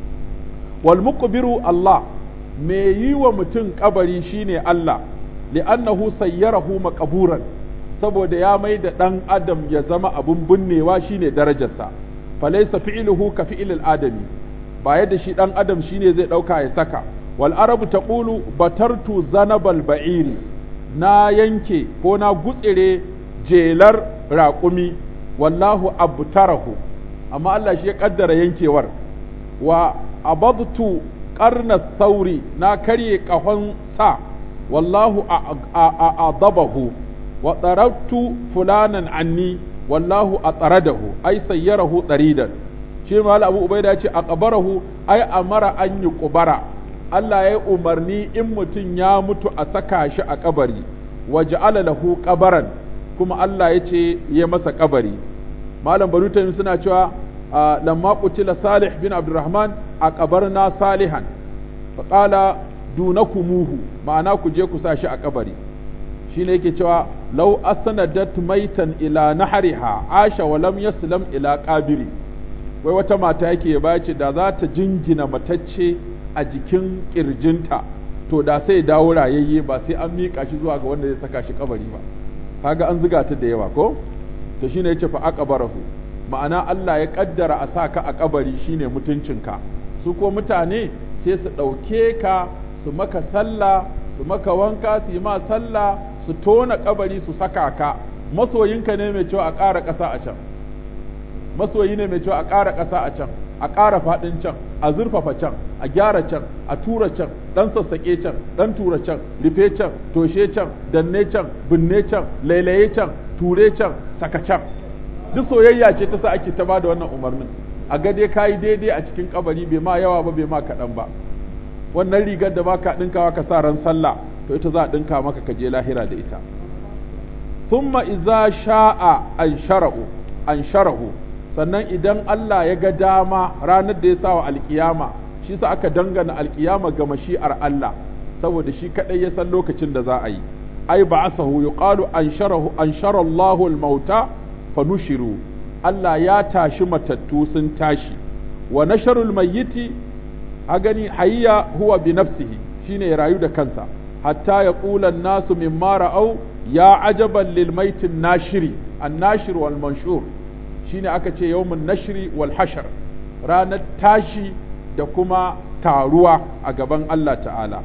wal muqbiru Allah me yi wa mutum kabari shine Allah li'annahu sayyarahu maqburan saboda ya mai da ɗan adam ya zama abun binnewa shine darajarsa falaisa fi'luhu ka fi'lil adami ba yadda shi ɗan adam shine zai ɗauka ya saka wal arabu taqulu batartu zanabal ba'iri na yanke ko na gutsire jelar raƙumi wallahu abtarahu amma Allah shi ya kaddara yankewar wa abadtu qarna sauri na karye kahon sa wallahu a'adabahu wa tsarabtu fulanan anni wallahu a tsaradahu ai sayyarahu tsaridan shi mal abu ubaida ce a qabarahu ai amara an yi kubara Allah ya umarni in mutum ya mutu a saka shi a kabari wa ja'ala lahu qabaran kuma Allah ya ce ya masa kabari malam barutan suna cewa lamma qutila salih bin abdurrahman a kabarna salihan fa qala dunakumuhu ma'ana ku je ku sa shi a kabari shine yake cewa law asnadat maitan ila nahriha asha wa lam yaslam ila qabiri wai wata mata yake ba ce da za ta jingina matacce a jikin kirjinta to da sai dawo rayayye ba sai an mika shi zuwa ga wanda zai saka shi kabari ba kaga an zuga ta da yawa ko to shine yace fa aqbarahu ma'ana Allah ya kaddara a saka a kabari shine mutuncinka su ko mutane sai su ɗauke ka su maka sallah su maka wanka su yi ma sallah su tona kabari su saka ka masoyinka ne mai cewa a ƙara ƙasa a can masoyi ne mai cewa a ƙara ƙasa a can a ƙara faɗin can a zurfafa can a gyara can a tura can ɗan sassaƙe can ɗan tura can rufe can toshe can danne can binne can lailaye can ture can saka can duk soyayya ce ta sa ake ta bada wannan umarnin a ga dai kayi daidai a cikin kabari bai ma yawa ba bai ma kaɗan ba wannan rigar da baka ɗinkawa ka sa ran sallah to ita za a ɗinka maka ka je lahira da ita thumma idza sha'a an shara'u an shara'u sannan idan Allah ya ga dama ranar da ya sa wa alkiyama shi sa aka dangana alkiyama ga mashi'ar Allah saboda shi kadai ya san lokacin da za a yi ai ba'asahu yuqalu an sharahu an shara Allahu al-mauta fa nushiru Allah ya tashi matattu sun tashi wa nasharul mayyiti a gani hayya huwa bi nafsihi shine ya rayu da kansa hatta ya qula nasu mimma ra'au ya ajaban lil maitin nashiri an nashir wal manshur shine aka ce yawmun nashri wal hashar ranar tashi da kuma taruwa a gaban Allah ta'ala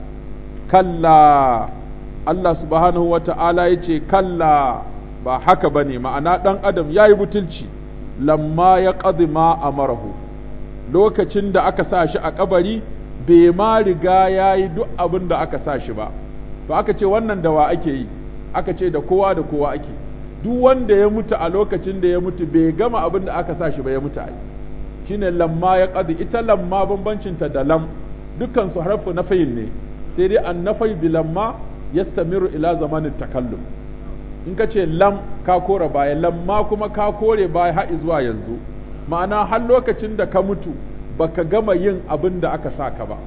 kalla Allah subhanahu wa ta'ala ya ce kalla ba haka ba ne ma'ana ɗan adam ya yi butulci lamma ya ƙazi ma a marahu lokacin da aka sa shi a kabari bai ma riga ya yi duk abin da aka sa shi ba ba aka ce wannan da wa ake yi aka ce da kowa da kowa ake duk wanda ya mutu a lokacin da ya mutu bai gama abin da aka sa shi ba ya mutu a yi shine lamma ya ƙazi ita lamma bambancinta da lam dukkan su harfu na fayin ne sai dai an nafai bi lamma yastamiru ila zamanin takallum in ka ce lam ka kore baya lamma kuma ka kore baya har zuwa yanzu ma'ana har lokacin da ka mutu baka gama yin abin da aka sa ka ba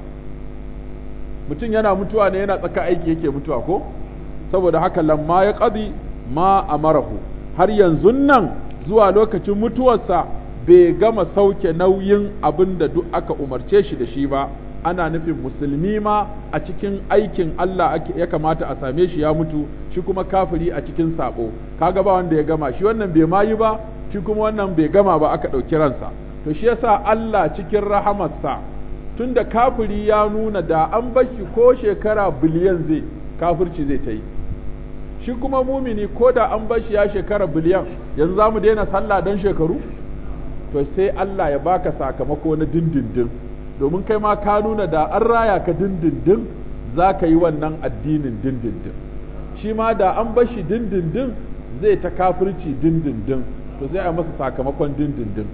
mutum yana mutuwa ne yana tsaka aiki yake mutuwa ko saboda haka lamma ya qadi ma amarahu har yanzu nan zuwa lokacin mutuwarsa bai gama sauke nauyin abin da duk aka umarce shi da shi ba ana nufin musulmi ma a cikin aikin Allah ya kamata a same shi ya mutu shi kuma kafiri a cikin sabo kaga ba wanda ya gama shi wannan bai mayi ba shi kuma wannan bai gama ba aka ɗauki ransa to shi yasa Allah cikin rahamarsa tunda kafiri ya nuna da an bashi ko shekara biliyan zai kafirci zai ta yi shi kuma mumini ko da an bashi ya shekara biliyan yanzu za mu daina sallah don shekaru to sai Allah ya baka sakamako na dindindin domin kai ma ka nuna da an raya ka dindindin za ka yi wannan addinin dindindin shi ma da an bashi dindindin zai ta kafirci dindindin to zai a masa sakamakon dindindin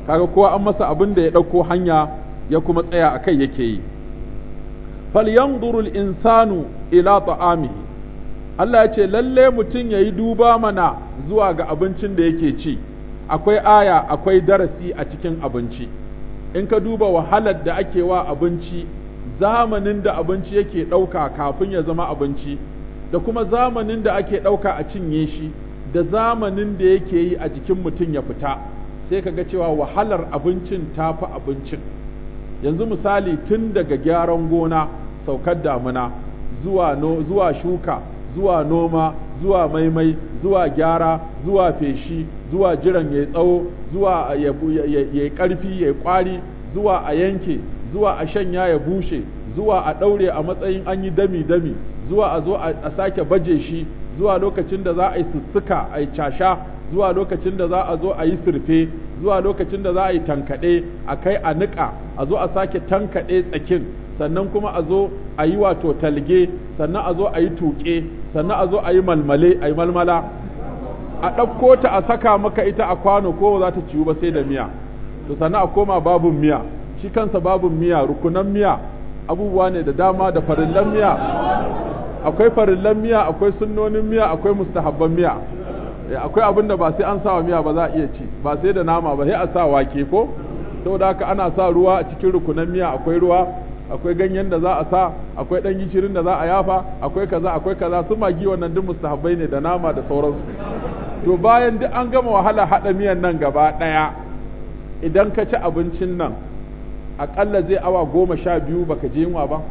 kaga kowa an masa abin da ya ɗauko hanya ya kuma tsaya a kai yake yi falyanzuru insanu ila ta'amihi Allah ya ce lalle mutum ya yi duba mana zuwa ga abincin da yake ci akwai aya akwai darasi a cikin abinci in ka duba wahalar da ake wa abinci zamanin da abinci yake ɗauka kafin ya zama abinci da kuma zamanin da ake ɗauka a cinye shi da zamanin da yake yi a jikin mutum ya fita sai ka ga cewa wahalar abincin ta fi abincin yanzu misali tun daga gyaran gona saukar damuna zuwa, no, zuwa shuka zuwa noma zuwa maimai zuwa gyara zuwa feshi zuwa jiran ya tsawo zuwa ya yi ƙarfi ya yi ƙwari zuwa a yanke zuwa a shanya ya bushe zuwa a ɗaure a matsayin an yi dami-dami zuwa a zo a sake baje shi zuwa lokacin da za a yi sussuka a yi casha zuwa lokacin da za a zo a yi surfe zuwa lokacin da za a yi tankaɗe a kai a niƙa a zo a sake tankaɗe tsakin sannan kuma a zo a yi wato talge sannan a zo a yi tuƙe sannan a zo a yi malmale a yi malmala a ɗauko ta a saka maka ita a kwano ko za ta ciwu ba sai da miya to sannan a koma babun miya shi kansa babun miya rukunan miya abubuwa ne da dama da farillan miya akwai farillan miya akwai sunnonin miya akwai mustahabban miya akwai abin da ba sai an sawa miya ba za a iya ci ba sai da nama ba sai a sa wake ko saboda haka ana sa ruwa a cikin rukunan miya akwai ruwa akwai ganyen da za a sa akwai dan gishirin da za a yafa akwai kaza akwai kaza su magi wannan duk mustahabbai ne da nama da sauransu to bayan duk an gama wahala hada miyan nan gaba daya idan ka ci abincin nan akalla zai awa goma sha biyu baka je yunwa ba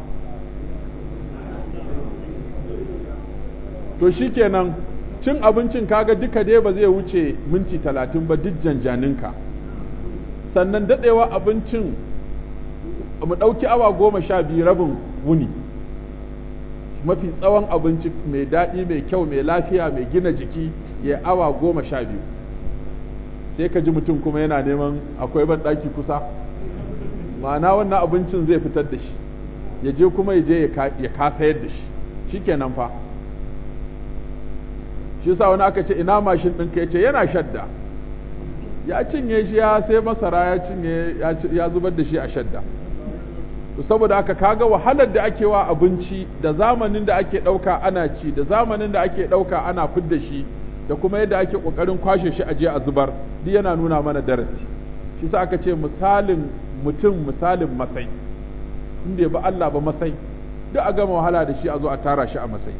to shikenan cin abincin kaga duka dai ba zai wuce minti talatin ba duk janjaninka sannan daɗewa abincin mu ɗauki awa goma sha biyu rabin wuni mafi tsawon abinci mai daɗi mai kyau mai lafiya mai gina jiki ya awa goma sha biyu sai ka ji mutum kuma yana neman akwai ban ɗaki kusa ma'ana wannan abincin zai fitar da shi ya je kuma ya je ya kasayar da shi shikenan fa shi yasa wani aka ce ina mashin ɗinka ya ce yana shadda ya cinye shi ya sai masara ya cinye ya zubar da shi a shadda saboda haka kaga wahalar da ake wa abinci da zamanin da ake ɗauka ana ci da zamanin da ake ɗauka ana fidda shi da kuma yadda ake ƙoƙarin kwashe shi a je a zubar duk yana nuna mana darasi shi sa aka ce misalin mutum misalin masai inda ba Allah ba masai duk a gama wahala da shi a zo a tara shi a masai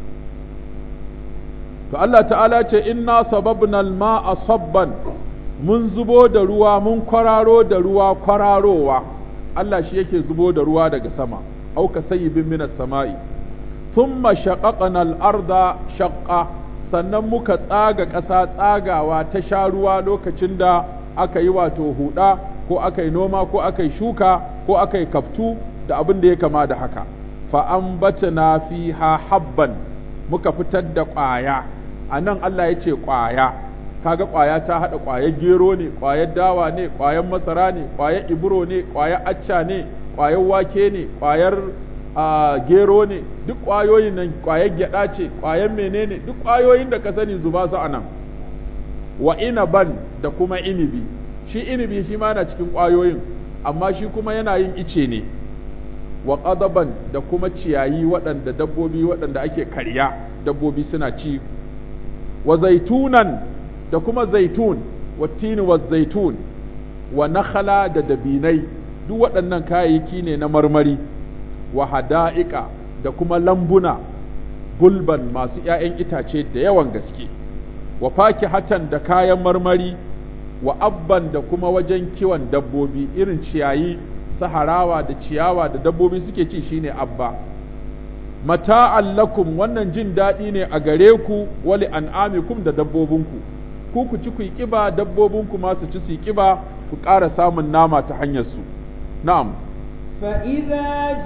to Allah ta'ala ce inna sababna al-ma'a sabban mun zubo da ruwa mun kwararo da ruwa kwararowa Allah shi yake zubo da ruwa daga sama auka sayyibin minas sama'i thumma shaqaqna al-arda shaqqa sannan muka tsaga ƙasa tsagawa ta sha ruwa lokacin da aka yi wato huda ko aka yi noma ko aka yi shuka ko aka yi kaftu da abin da ya kama da haka fa ambatna fiha habban muka fitar da ƙwaya a nan Allah ya ce ƙwaya kaga ƙwaya ta haɗa ƙwayar gero ne ƙwayar dawa ne ƙwayar masara ne ƙwayar iburo ne ƙwayar acca ne ƙwayar wake ne ƙwayar gero ne duk ƙwayoyin nan ƙwayar gyaɗa ce ƙwayar menene duk ƙwayoyin da ka sani zuba su a nan wa inaban da kuma inibi shi inibi shi ma na cikin ƙwayoyin amma shi kuma yana yin ice ne wa ƙadaban da kuma ciyayi waɗanda dabbobi waɗanda ake karya dabbobi suna ci wa zaitunan da kuma zaitun wa tini wa zaitun wa nakhala da dabinai duk waɗannan kayayyaki ne na marmari wa hada'ika da kuma lambuna gulban masu ‘ya'yan itace da yawan gaske wa hatan da kayan marmari wa abban da kuma wajen kiwon dabbobi irin ciyayi saharawa da ciyawa da dabbobi suke ci shine abba mata'an lakum wannan jin daɗi ne a gare ku wali an'amikum da dabbobinku ku ku ci ku yi ƙiba dabbobinku ma su ci su yi ƙiba ku ƙara samun nama ta hanyar su na'am فإذا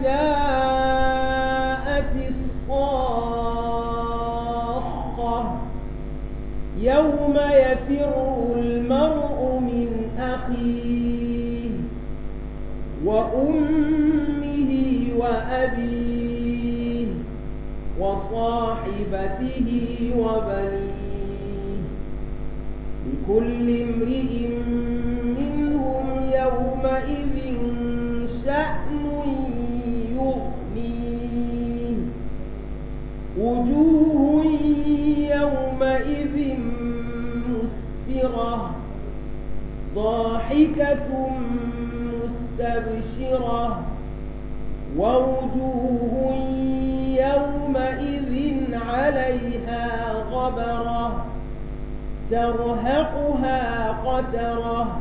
جاءت الصاخة يوم يفر المرء من أخيه وأمه وأبيه وصاحبته وبنيه لكل امرئ منهم ووجوه يومئذ مسفرة ضاحكة مستبشرة ووجوه يومئذ عليها غبرة ترهقها قترة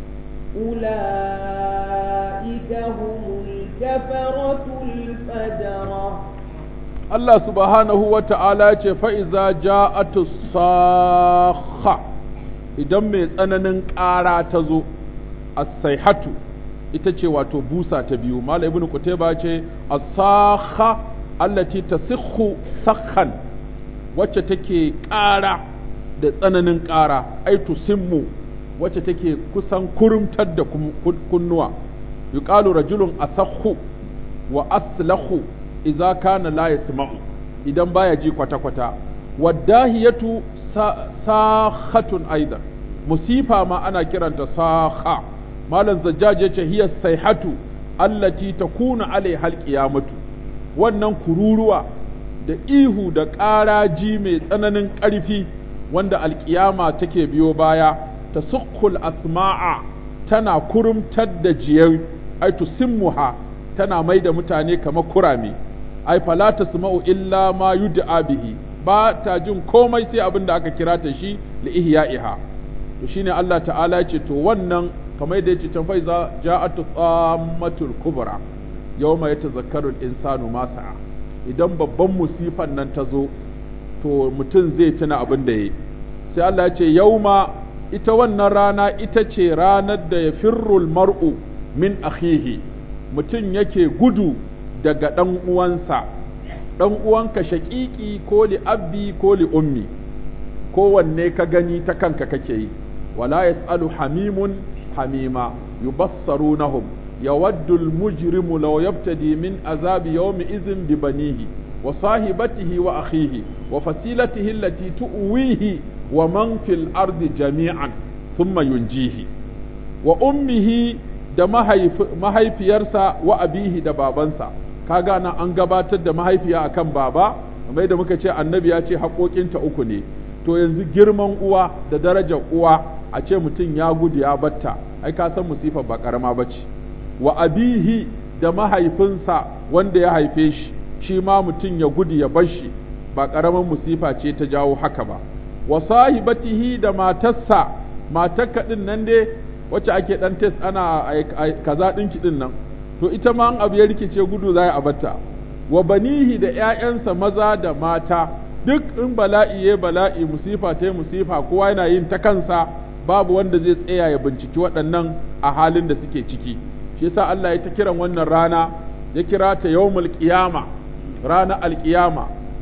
أولئك هم الكفرة الفجرة Allah subhanahu wa ta'ala ce fa'iza ja'atu sakha idan mai tsananin ƙara ta zo, as-saihatu ita ce wato busa ta biyu, Mala ibn Qutayba ce, as-sakha allati tasikhu sakhan wacce take ƙara da tsananin ƙara, ai tusimmu wacce take kusan kurumtar da kunnuwa, yuqalu rajulun asakhu wa aslahu idza kana la yasma'u idan baya ji kwata kwata wadahiyatu sakhatun aidan musifa ma ana kiranta sakha malam zajjaj yace hiya sayhatu allati takunu alaiha alqiyamatu wannan kururuwa da ihu da ƙaraji mai tsananin ƙarfi wanda alƙiyama take biyo baya ta asma'a tana kurumtar da jiyar ai tusimmuha tana mai da mutane kamar kurame ai fala tasma'u illa ma yud'a bihi ba ta jin komai sai abin da aka kira ta shi li ihya'iha to shine Allah ta'ala ce to wannan kamar da yace can fa iza ja'atu tsammatul kubra yawma yatazakkaru al-insanu ma sa'a idan babban musifan nan ta zo to mutum zai tuna abin da yayi sai Allah ya ce yauma ita wannan rana ita ce ranar da ya firrul mar'u min akhihi mutum yake gudu daga ɗan uwansa ɗan uwanka shaƙiƙi ko li abbi ko li ummi kowanne ka gani ta kanka kake yi wala yas'alu hamimun hamima yubassarunahum yawaddu al-mujrimu law yabtadi min azabi yawmi idhin bi banihi wa sahibatihi wa akhihi wa fasilatihi allati tu'wihi wa man fil ardi jami'an thumma yunjihi wa ummihi da mahaifiyarsa wa abihi da babansa kaga nan an gabatar da mahaifiya akan baba kamar da muka ce annabi ya ce haƙoƙinta uku ne to yanzu girman uwa da darajar uwa a ce mutum ya gudu ya batta ai ka san musifar ba karama ba ce wa abihi da mahaifinsa wanda ya haife shi shi ma mutum ya gudu ya bar shi ba karaman musifa ce ta jawo haka ba wa sahibatihi da matarsa matarka din nan dai wacce ake dan test ana kaza ɗinki din nan to ita ma an abu ya rikice gudu za a batta wa banihi da ‘ya'yansa maza da mata duk in bala'i ya bala'i musifa ta musifa kowa yana yin ta kansa babu wanda zai tsaya ya binciki waɗannan a halin da suke ciki shi yasa Allah ya ta kiran wannan rana ya kira ta yawmul qiyama rana alqiyama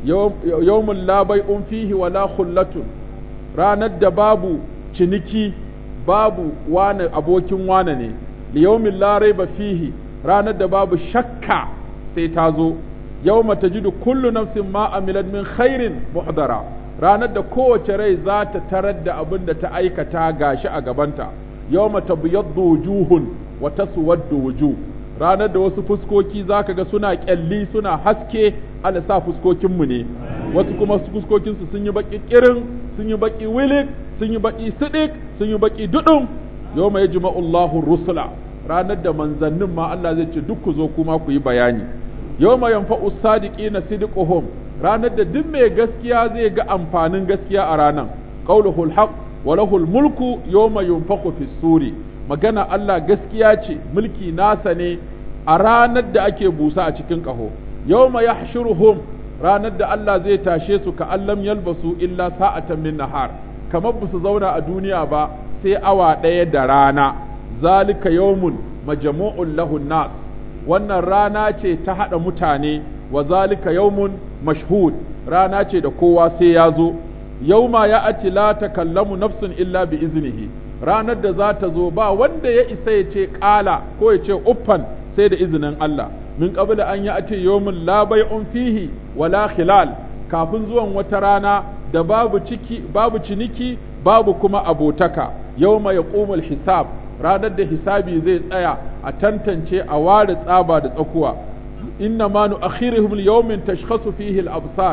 yawmul la bai'un fihi wala khullatun ranar da babu ciniki babu wane abokin wane ne liyaumin la raiba fihi ranar da babu shakka sai ta zo yawma tajidu kullu nafsin ma amilat min khairin muhdara ranar da kowace rai za ta tarar da abin da ta aikata gashi a gabanta yawma tabyaddu wujuhun wa taswaddu wujuh ranar da wasu fuskoki zaka ga suna kyalli suna haske ala sa fuskokinmu ne wasu kuma fuskokinsu sun yi baki kirin sun yi baki wilik sun yi baki sidik sun yi baki dudum yawma yajma'u Allahu rusula ranar da manzannin ma Allah zai ce duk ku zo kuma ku yi bayani yawma yanfa'u sadiqina sidquhum ranar da duk mai gaskiya zai ga amfanin gaskiya a ranan qauluhul haqq wa lahul mulku yawma yunfakhu fis suri magana Allah gaskiya ce mulki nasa ne a ranar da ake busa a cikin ƙaho yawma yahshuruhum ranar da Allah zai tashe su ka allam yalbasu illa sa'atan min nahar kamar ba su zauna a duniya ba sai awa ɗaya da rana zalika yawmun majmu'un lahun nas wannan rana ce ta haɗa mutane wa zalika yawmun mashhud rana ce da kowa sai ya zo yauma ya ati la takallamu nafsun illa bi iznihi ranar da za ta zo ba wanda ya isa ya ce ƙala ko ya ce uffan sai da izinin Allah min qabla an ya ati yawmun la bai'un fihi wala khilal kafin zuwan wata rana da babu ciki babu ciniki babu kuma abotaka yawma yaqumul hisab ranar da hisabi zai tsaya a tantance a ware tsaba da tsakuwa inna ma nu'akhiruhum li yawmin tashkhasu fihi al-absar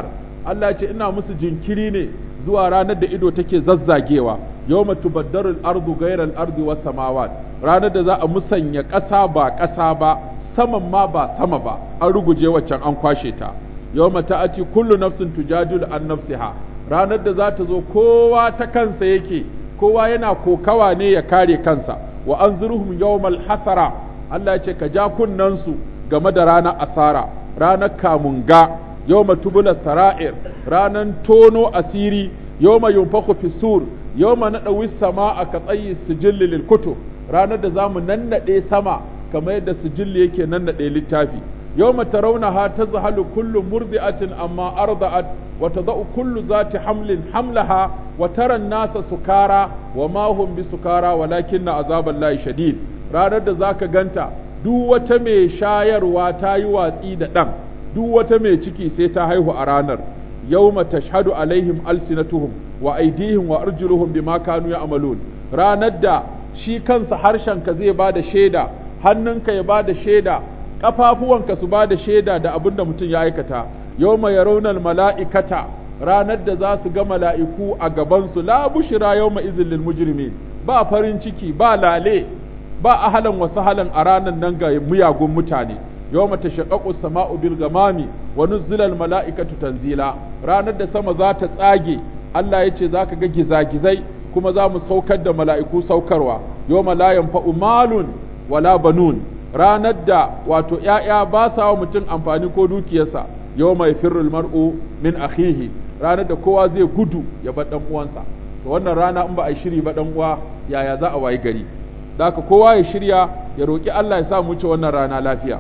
Allah ya ce ina musu jinkiri ne zuwa ranar da ido take zazzagewa yawma tubaddaru al-ardu ghayra al-ardi was samawat ranar da za a musanya ƙasa ba ƙasa ba saman ma ba sama ba an ruguje waccan an kwashe ta yawma ta'ati kullu nafsin tujadilu an nafsiha ranar da za ta zo kowa ta kansa yake kowa yana kokawa ne ya kare kansa wa anzurhum yawmal hasara Allah ya ce ka ja kunnansu game da ranar asara ranar kamunga yawma tubula sara'ir ranar tono asiri yawma yunfaku fi sur yawma nadawi sama'a ka tsayi sijilli lil kutub ranar da zamu nannade sama kamar yadda sijilli yake nannade littafi yawma tarawnaha tazhalu kullu murdi'atin amma arda'at wa tada'u kullu zati hamlin hamlaha wa tara an-nasa sukara wa ma hum bisukara walakinna azaballahi shadid ranar da zaka ganta duk wata mai shayarwa ta yi watsi da ɗan duk wata mai ciki sai ta haihu a ranar yawma tashhadu alaihim alsinatuhum wa aidihim wa arjuluhum bima kanu ya'malun ranar da shi kansa harshenka zai ba da shaida hannunka ya ba da shaida ƙafafuwanka su ba da shaida da abin da mutum ya aikata yawma yarawna mala'ikata ranar da za su ga mala'iku a gabansu la bushra yawma izin lil mujrimin ba farin ciki ba lale ba ahalan wasu halan a ranar nan ga miyagun mutane yau mata shaƙaƙu sama'u bil gamami wa nuzzilal mala'ikatu tanzila ranar da sama za ta tsage Allah ya ce za ka ga gizagizai kuma za mu saukar da mala'iku saukarwa yau la yanfa'u malun wala banun ranar da wato ‘ya'ya ba sa wa mutum amfani ko dukiyarsa yau mai firrul mar'u min akhihi ranar da kowa zai gudu ya bar ɗan uwansa to wannan rana in ba a yi shiri ba ɗan uwa yaya za a wayi gari da kowa ya shirya ya roƙi Allah ya sa mu ci wannan rana lafiya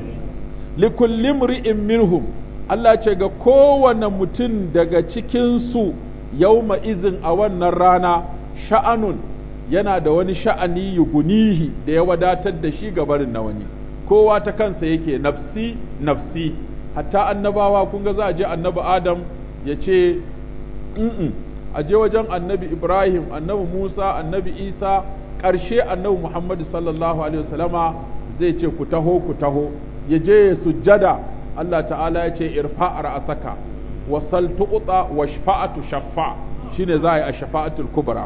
likulli mri'in minhum Allah ce ga kowane mutum daga cikin su yauma izin a wannan rana sha'anun yana da wani sha'ani yugunihi da ya wadatar da shi ga barin na wani kowa ta kansa yake nafsi nafsi hatta annabawa kun ga za a je annabi adam ya ce a je wajen annabi ibrahim annabi musa annabi isa ƙarshe annabi Muhammadu sallallahu alaihi wasallama zai ce ku taho ku taho ya je ya sujjada Allah ta'ala ya ce irfa ra'asaka wa sal tuqta wa shafa'atu shaffa shine za a yi a shafa'atul kubra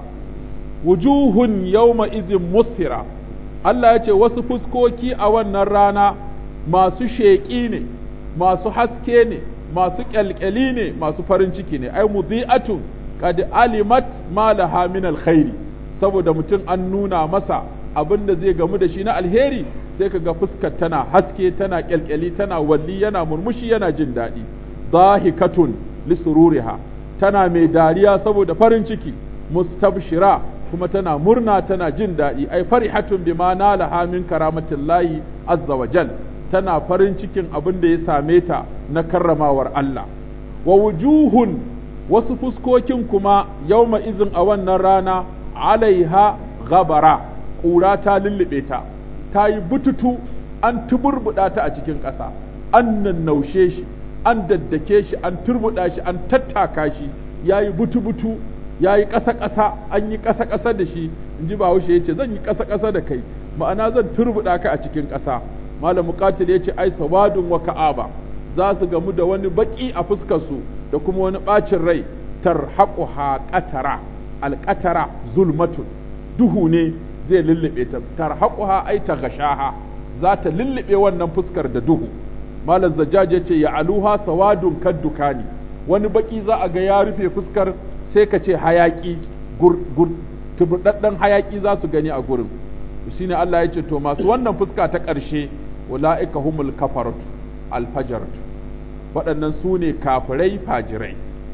wujuhun yawma izin musfira Allah ya ce wasu fuskoki a wannan rana masu sheƙi ne masu haske ne masu ƙyalƙyali ne masu farin ciki ne ai mudhi'atun qad alimat ma laha min alkhairi saboda mutum an nuna masa abin da zai gamu da shi na alheri sai ka ga fuskar tana haske tana kyalkyali tana walli yana murmushi yana jin daɗi zahikatun lisururiha tana mai dariya saboda farin ciki mustabshira kuma tana murna tana jin daɗi ai farihatun bima nalaha min karamatillahi azza wa jal tana farin cikin abin da ya same ta na karramawar Allah wa wujuhun wasu fuskokin kuma yauma izin a wannan rana alaiha gabara ƙura ta lullube ta ta yi bututu an tuburbuɗa ta a cikin ƙasa an nannaushe shi an daddake shi an turbuɗa shi an tattaka shi ya yi butu-butu ya yi ƙasa-ƙasa an yi ƙasa-ƙasa da shi in ji bahaushe ya ce zan yi ƙasa-ƙasa da kai ma'ana zan turbuɗa ka a cikin ƙasa malam muqatil ya ce ai sawadun wa ka'aba za su gamu da wani baƙi a fuskarsu da kuma wani ɓacin rai tarhaquha qatara alƙatara zulmatun duhu ne zai lullube ta tarhaquha ai taghashaha za ta lullube wannan fuskar da duhu malam zajjaj ya ce ya aluha sawadun kaddukani wani baki za a ga ya rufe fuskar sai ka ce hayaki gur gur tubudaddan hayaki za su gani a gurin shine Allah ya ce to masu wannan fuska ta ƙarshe ulaika humul kafaratu alfajaratu waɗannan su ne kafirai fajirai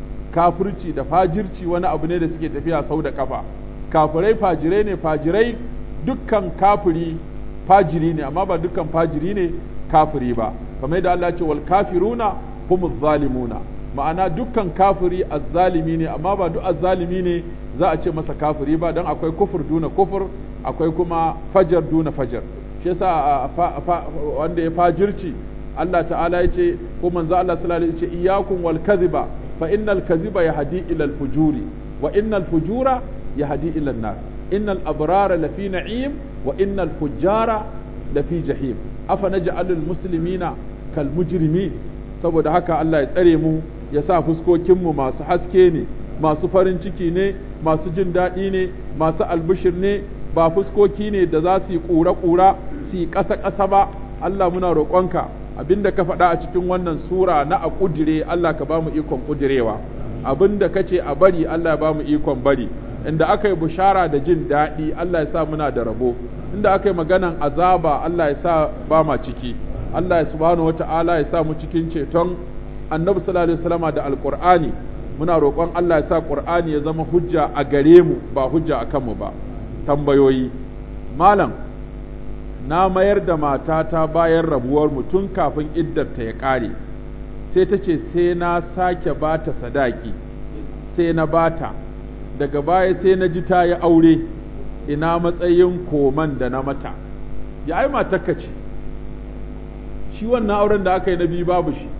kafirci da fajirci wani abu ne da suke tafiya sau da kafa kafirai fajirai ne fajirai dukkan kafiri fajiri ne amma ba dukkan fajiri ne kafiri ba kamar yadda Allah ce wal kafiruna humuz zalimuna ma'ana dukkan kafiri azzalimi ne amma ba duk azzalimi ne za a ce masa kafiri ba don akwai kufur duna kufur akwai kuma fajar duna fajar shi yasa wanda ya fajirci Allah ta'ala ya ce ko manzo Allah sallallahu alaihi wasallam ya ce iyyakum wal kadhiba fa innal kadhiba yahdi ila al fujuri wa innal fujura yahdi ila an-nar innal abrara lafi na'im wa innal fujjara lafi jahim afa naj'alul muslimina kal mujrimin saboda haka Allah ya tsare mu ya sa fuskokinmu masu haske ne masu farin ciki ne masu jin daɗi ne masu albishir ne ba fuskoki ne da za su yi ƙura-ƙura su yi ƙasa-ƙasa ba Allah muna roƙonka abinda ka faɗa a cikin wannan sura na a ƙudire Allah ka ba mu ikon ƙudirewa abinda ka ce a bari Allah ya ba mu ikon bari inda aka yi bushara da jin daɗi Allah ya sa muna da rabo inda aka yi maganan azaba Allah ya sa ba ma ciki Allah ya subhanahu wata'ala ya sa mu cikin ceton annabi sallallahu alaihi wasallama da alqur'ani muna roƙon Allah ya sa qur'ani ya zama hujja a gare mu ba hujja a kanmu ba tambayoyi malam na mayar da matata bayan rabuwar mu tun kafin iddarta ya ƙare sai ta ce sai na sake bata sadaki sai na bata daga baya sai na ji ta yi aure ina matsayin koman da na mata ya ai matakka ce shi wannan auren da aka yi na biyu babu shi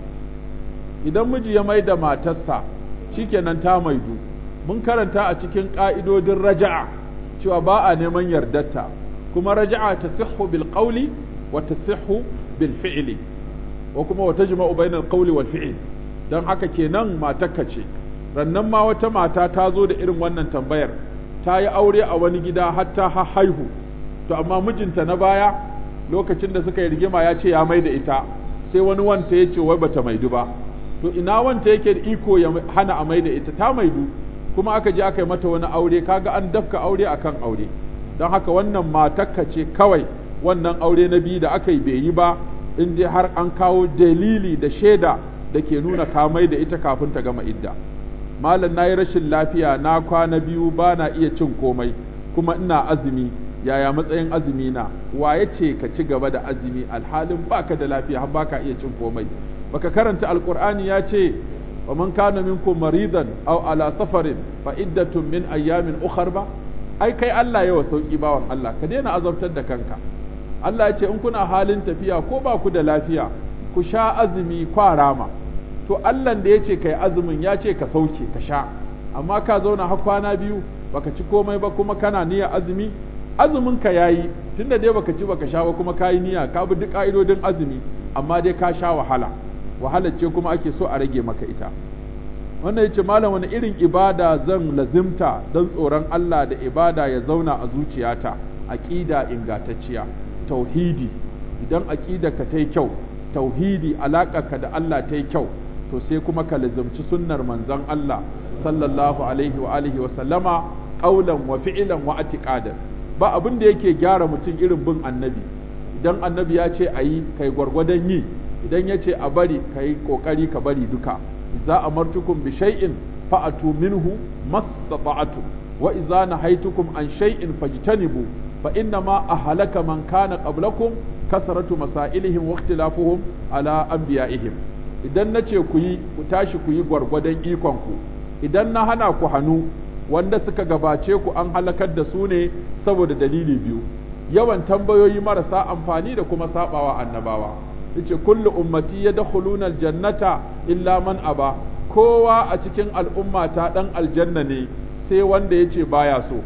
idan miji ya mai da matarsa shikenan ta maidu mun karanta a cikin ƙa'idodin raja'a cewa ba a neman yardarta kuma raja'a ta sihhu bil qawli wa tasihhu bil fi'li wa kuma wa tajma'u bainal qawli wal fi'l dan haka kenan matakka ce rannan ma wata mata ta zo da irin wannan tambayar ta yi aure a wani gida hatta ha haihu to amma mijinta na baya lokacin da suka yi rigima ya ce ya mai da ita sai wani wanta ya ce wai bata maidu ba to ina wanta yake da iko ya hana a mai da ita ta maidu kuma aka je aka yi mata wani aure kaga an dafka aure akan aure don haka wannan matakka ce kawai wannan aure na biyu da aka yi bai yi ba in dai har an kawo dalili da shaida da ke nuna ka mai da ita kafin ta gama idda malam na yi rashin lafiya na kwana biyu ba na iya cin komai kuma ina azumi yaya matsayin azumi na waye ce ka ci gaba da azumi alhalin baka da lafiya har baka iya cin komai baka karanta alqur'ani ya ce wa man kana minkum maridan aw ala safarin fa iddatun min ayyamin ukhra ba ai kai Allah yawa sauki bawan Allah ka daina azabtar da kanka Allah ya ce in kuna halin tafiya ko ba ku da lafiya ku sha azumi kwarama to Allah da ya ce kai azumin ya ce ka sauke ka sha amma ka zauna har kwana biyu baka ci komai ba kuma kana niyyar azumi azumin ka yayi tunda dai baka ci baka sha ba kuma kayi niyya ka bi duk ka'idodin azumi amma dai ka sha wahala wahalar ce kuma ake so a rage maka ita wannan yace malam wani irin ibada zan lazimta don tsoron Allah da ibada ya zauna a zuciyata aqida ingantacciya tauhidi idan aqidarka ta yi kyau tauhidi alaƙarka da Allah ta yi kyau to sai kuma ka lazimci sunnar manzon Allah sallallahu alaihi wa alihi wa sallama qaulan wa fi'lan wa i'tiqadan ba abin da yake gyara mutum irin bin annabi idan annabi ya ce ayi kai gwargwadon yi idan ya ce a bari kai kokari ka bari duka idza amartukum bi shay'in fa'atu minhu mastata'tum wa idza nahaytukum an shay'in fajtanibu fa inna ma ahlaka man kana qablakum kasratu masailihim wa ikhtilafuhum ala anbiya'ihim idan nace ku yi ku tashi ku yi gwargwadon ikon ku idan na hana ku hannu wanda suka gabace ku an halakar da su ne saboda dalili biyu yawan tambayoyi marasa amfani da kuma sabawa annabawa yace kullu ummati yadkhuluna aljannata illa man aba kowa a cikin al'ummata dan aljanna ne sai wanda yace baya so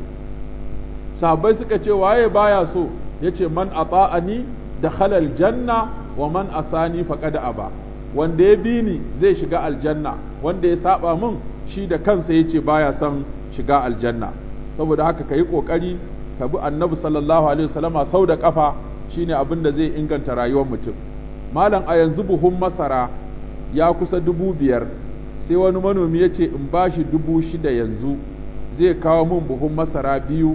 sahabbai suka ce waye baya so yace man ata'ani dakhala aljanna wa man asani faqad aba wanda ya bi ni zai shiga aljanna wanda ya saba min shi da kansa yace baya son shiga aljanna saboda haka ka yi ƙoƙari ka bi annabi sallallahu alaihi wasallama sau da ƙafa shine abin da zai inganta rayuwar mutum malam a yanzu buhun masara ya kusa dubu biyar sai wani manomi ya ce in ba shi dubu shida yanzu zai kawo min buhun masara biyu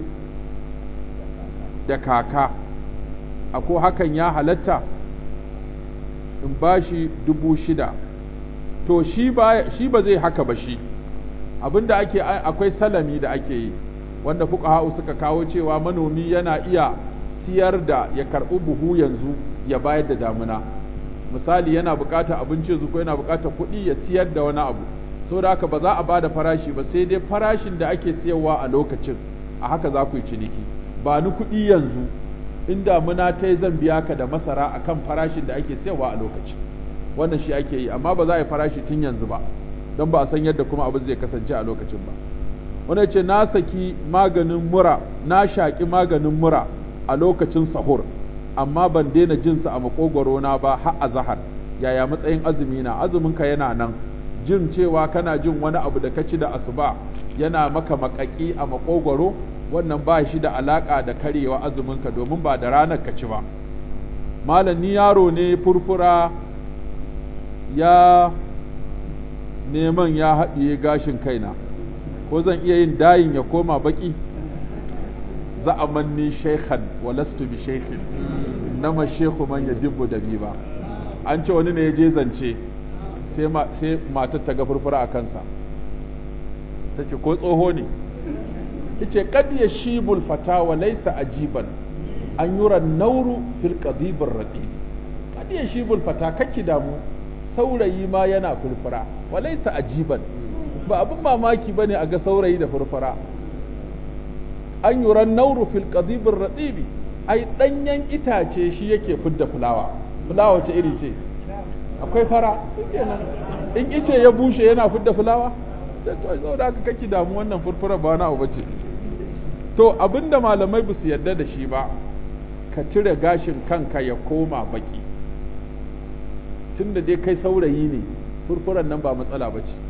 da kaka ako hakan ya halatta in ba shi dubu shida to shi ba zai haka ba shi abinda ake akwai salami da ake yi wanda fuqaha'u suka kawo cewa manomi yana iya siyar da ya karɓi buhu yanzu ya bayar da damuna misali yana buƙatar abinci yanzu ko yana buƙatar kuɗi ya siyar da wani abu saboda haka ba za a bada farashi ba sai dai farashin da ake siyarwa a lokacin a haka za ku yi ciniki ba ni kuɗi yanzu in damuna ta yi zan biya ka da masara akan farashin da ake siyarwa a lokacin wannan shi ake yi amma ba za a yi farashi tun yanzu ba don ba a san yadda kuma abin zai kasance a lokacin ba wani ce na saki maganin mura na shaƙi maganin mura a lokacin sahur amma ban daina jinsa a makogwaro na ba har a zahar yaya matsayin azumi na azumin ka yana nan jin cewa kana jin wani abu da ka ci da asuba yana maka makaki a makogwaro wannan ba shi da alaka da karewa azuminka domin ba da ranar ka ci ba malam ni yaro ne furfura ya neman ya haɗiye gashin kaina ko zan iya yin dayin ya koma baki za a manni shaikhan walastu bi shaikhin nama shekhu man ya dibbu da bi ba an ce wani ne ya je zance sai matar ta ga furfura a kansa ta ce ko tsoho ne ta ce kad ya shibul fata wa laisa ajiban an yura nauru fil qadibir raqib kad ya shibul fata kake damu saurayi ma yana furfura wa laisa ajiban ba abin mamaki bane a ga saurayi da furfura an yura nauru fil qadibir raqib ai danyen itace shi yake fidda fulawa fulawa ce iri ce akwai fara in ice ya bushe yana fidda fulawa da to da aka kake damu wannan furfura ba na abu bace to abinda malamai ba su yarda da shi ba ka cire gashin kanka ya koma baki tunda dai kai saurayi ne furfuran nan ba matsala ba ce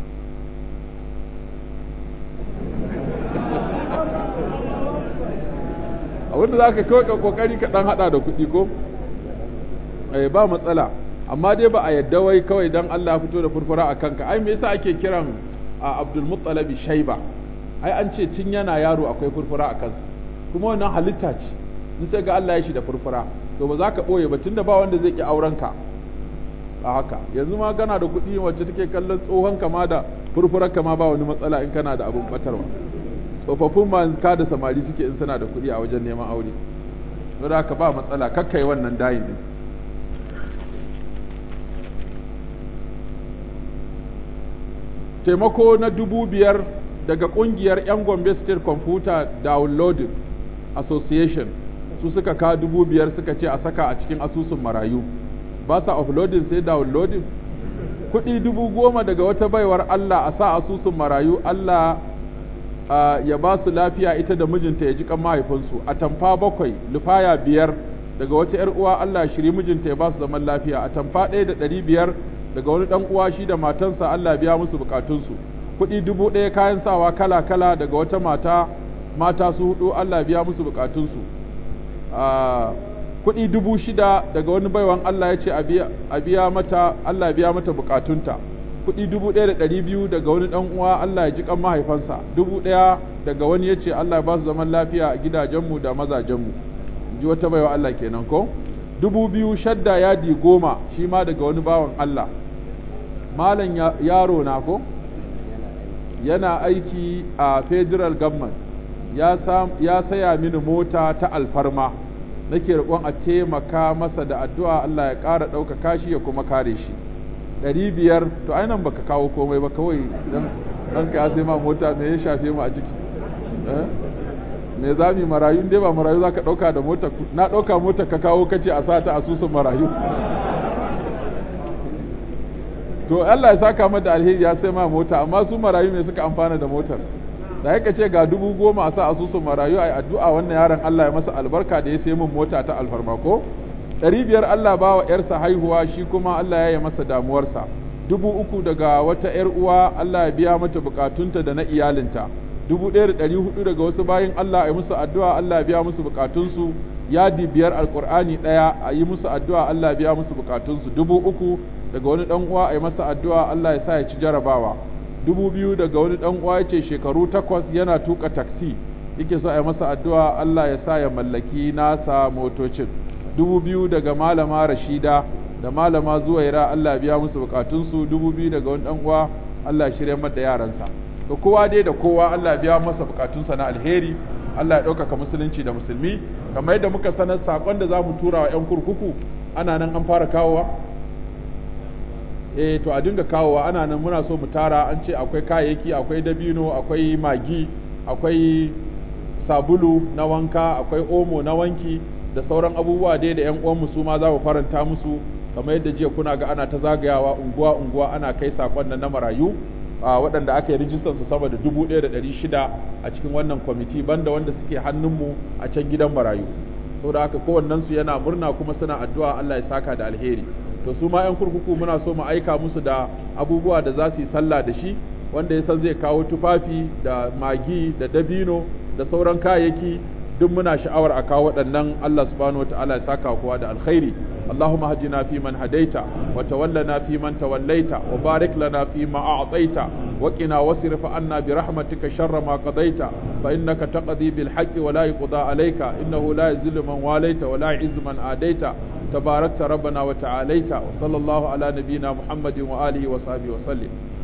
abinda za ka kawai kokari ka dan hada da kuɗi ko eh ba matsala amma dai ba a yadda wai kawai dan Allah ya fito da furfura a kanka ai me yasa ake kiran a Abdul Muttalabi Shaiba ai an ce tun yana yaro akwai furfura a kansa kuma wannan halitta ce in sai ga Allah ya shi da furfura to ba za ka boye ba tunda ba wanda zai ki auren ka a haka yanzu ma kana da kuɗi wacce take kallon tsohon kama da furfurar kama ba wani matsala in kana da abun batarwa tsofaffin ma ka da samari suke in suna da kuɗi a wajen neman aure don haka ba matsala kakkai wannan dayin din taimako na dubu biyar daga kungiyar 'yan Gombe State Computer Downloading Association su suka ka dubu biyar suka ce a saka a cikin asusun marayu ba sa offloading sai downloading kuɗi dubu goma daga wata baiwar Allah a sa asusun marayu Allah ya ba su lafiya ita da mijinta ya ji kan mahaifinsu a tamfa bakwai lufaya biyar daga wata 'yar uwa Allah shiri mijinta ya ba su zaman lafiya a tamfa ɗaya da ɗari biyar daga wani dan uwa shi da matansa Allah biya musu bukatunsu kuɗi dubu ɗaya kayan sawa kala kala daga wata mata mata su hudu Allah biya musu bukatunsu kuɗi dubu shida daga wani baiwan Allah ya ce a biya mata Allah biya mata bukatunta kuɗi dubu ɗaya da ɗari biyu daga wani ɗan uwa Allah ya ji kan mahaifansa dubu ɗaya daga wani ya ce Allah ba su zaman lafiya a gidajenmu da mazajenmu in ji wata baiwa Allah kenan ko dubu biyu shadda yadi goma shi ma daga wani bawan Allah malam yaro na ko yana aiki a federal government ya, ya saya mini mota ta alfarma nake roƙon a taimaka masa da addu'a Allah ya ƙara ɗaukaka shi ya kuma kare shi ɗari biyar to ainihin baka kawo komai ba kawai dan ka sai ma mota me ya shafe mu a ciki me za mu marayu dai ba marayu za ka ɗauka da mota na ɗauka mota ka kawo kace a sata asusun marayu to Allah ya saka mata alheri ya sai ma mota amma su marayu me suka amfana da motar da yake ce ga dubu goma a sa asusun marayu ai addu'a wannan yaron Allah ya masa albarka da ya sai min mota ta alfarma ko ɗari biyar Allah ba wa ‘yarsa haihuwa shi kuma Allah ya yi masa damuwarsa dubu uku daga wata ‘yar uwa Allah ya biya mata bukatunta da na iyalinta dubu ɗaya da ɗari hudu daga wasu bayin Allah a yi musu addu'a Allah ya biya musu bukatunsu yadi biyar alkur'ani ɗaya a yi musu addu'a Allah ya biya musu bukatunsu dubu uku daga wani ɗan uwa a yi masa addu'a Allah ya sa ya ci jarabawa dubu biyu daga wani ɗan uwa ya ce shekaru takwas yana tuka taksi yake so a yi masa addu'a Allah ya sa ya mallaki nasa motocin dubu biyu daga malama rashida da malama zuwaira Allah ya biya musu bukatunsu dubu biyu daga wani ɗan uwa Allah ya shirya mata yaransa da kowa dai da kowa Allah ya biya masa bukatunsa na alheri Allah ya ɗaukaka musulunci da musulmi kamar yadda muka sanar saƙon da za mu tura wa 'yan kurkuku ana nan an fara kawowa eh to a dinga kawowa ana nan muna so mu tara an ce akwai kayayyaki akwai dabino akwai magi akwai sabulu na wanka akwai omo na wanki da sauran abubuwa dai da 'yan uwanmu su ma za mu faranta musu kamar yadda jiya kuna ga ana ta zagayawa unguwa unguwa ana kai saƙon nan na marayu a waɗanda aka yi rijistar su sama da dubu ɗaya da ɗari shida a cikin wannan kwamiti banda wanda suke hannunmu a can gidan marayu saboda haka kowannen su yana murna kuma suna addu'a Allah ya saka da alheri to to su ma 'yan kurkuku muna so mu aika musu da abubuwa da za su yi sallah da shi wanda ya san zai kawo tufafi da magi da dabino da sauran kayayyaki duk muna sha'awar a kawo waɗannan Allah subhanahu wataala ya saka kowa da alkhairi اللهم هدنا فيمن هديت وتولنا فيمن توليت وبارك لنا فيما أعطيت وقنا واصرف عنا برحمتك شر ما قضيت فإنك تقضي بالحق ولا يقضى عليك إنه لا يذل من واليت ولا يعز من آديت تباركت ربنا وتعاليت وصلى الله على نبينا محمد وآله وصحبه وسلم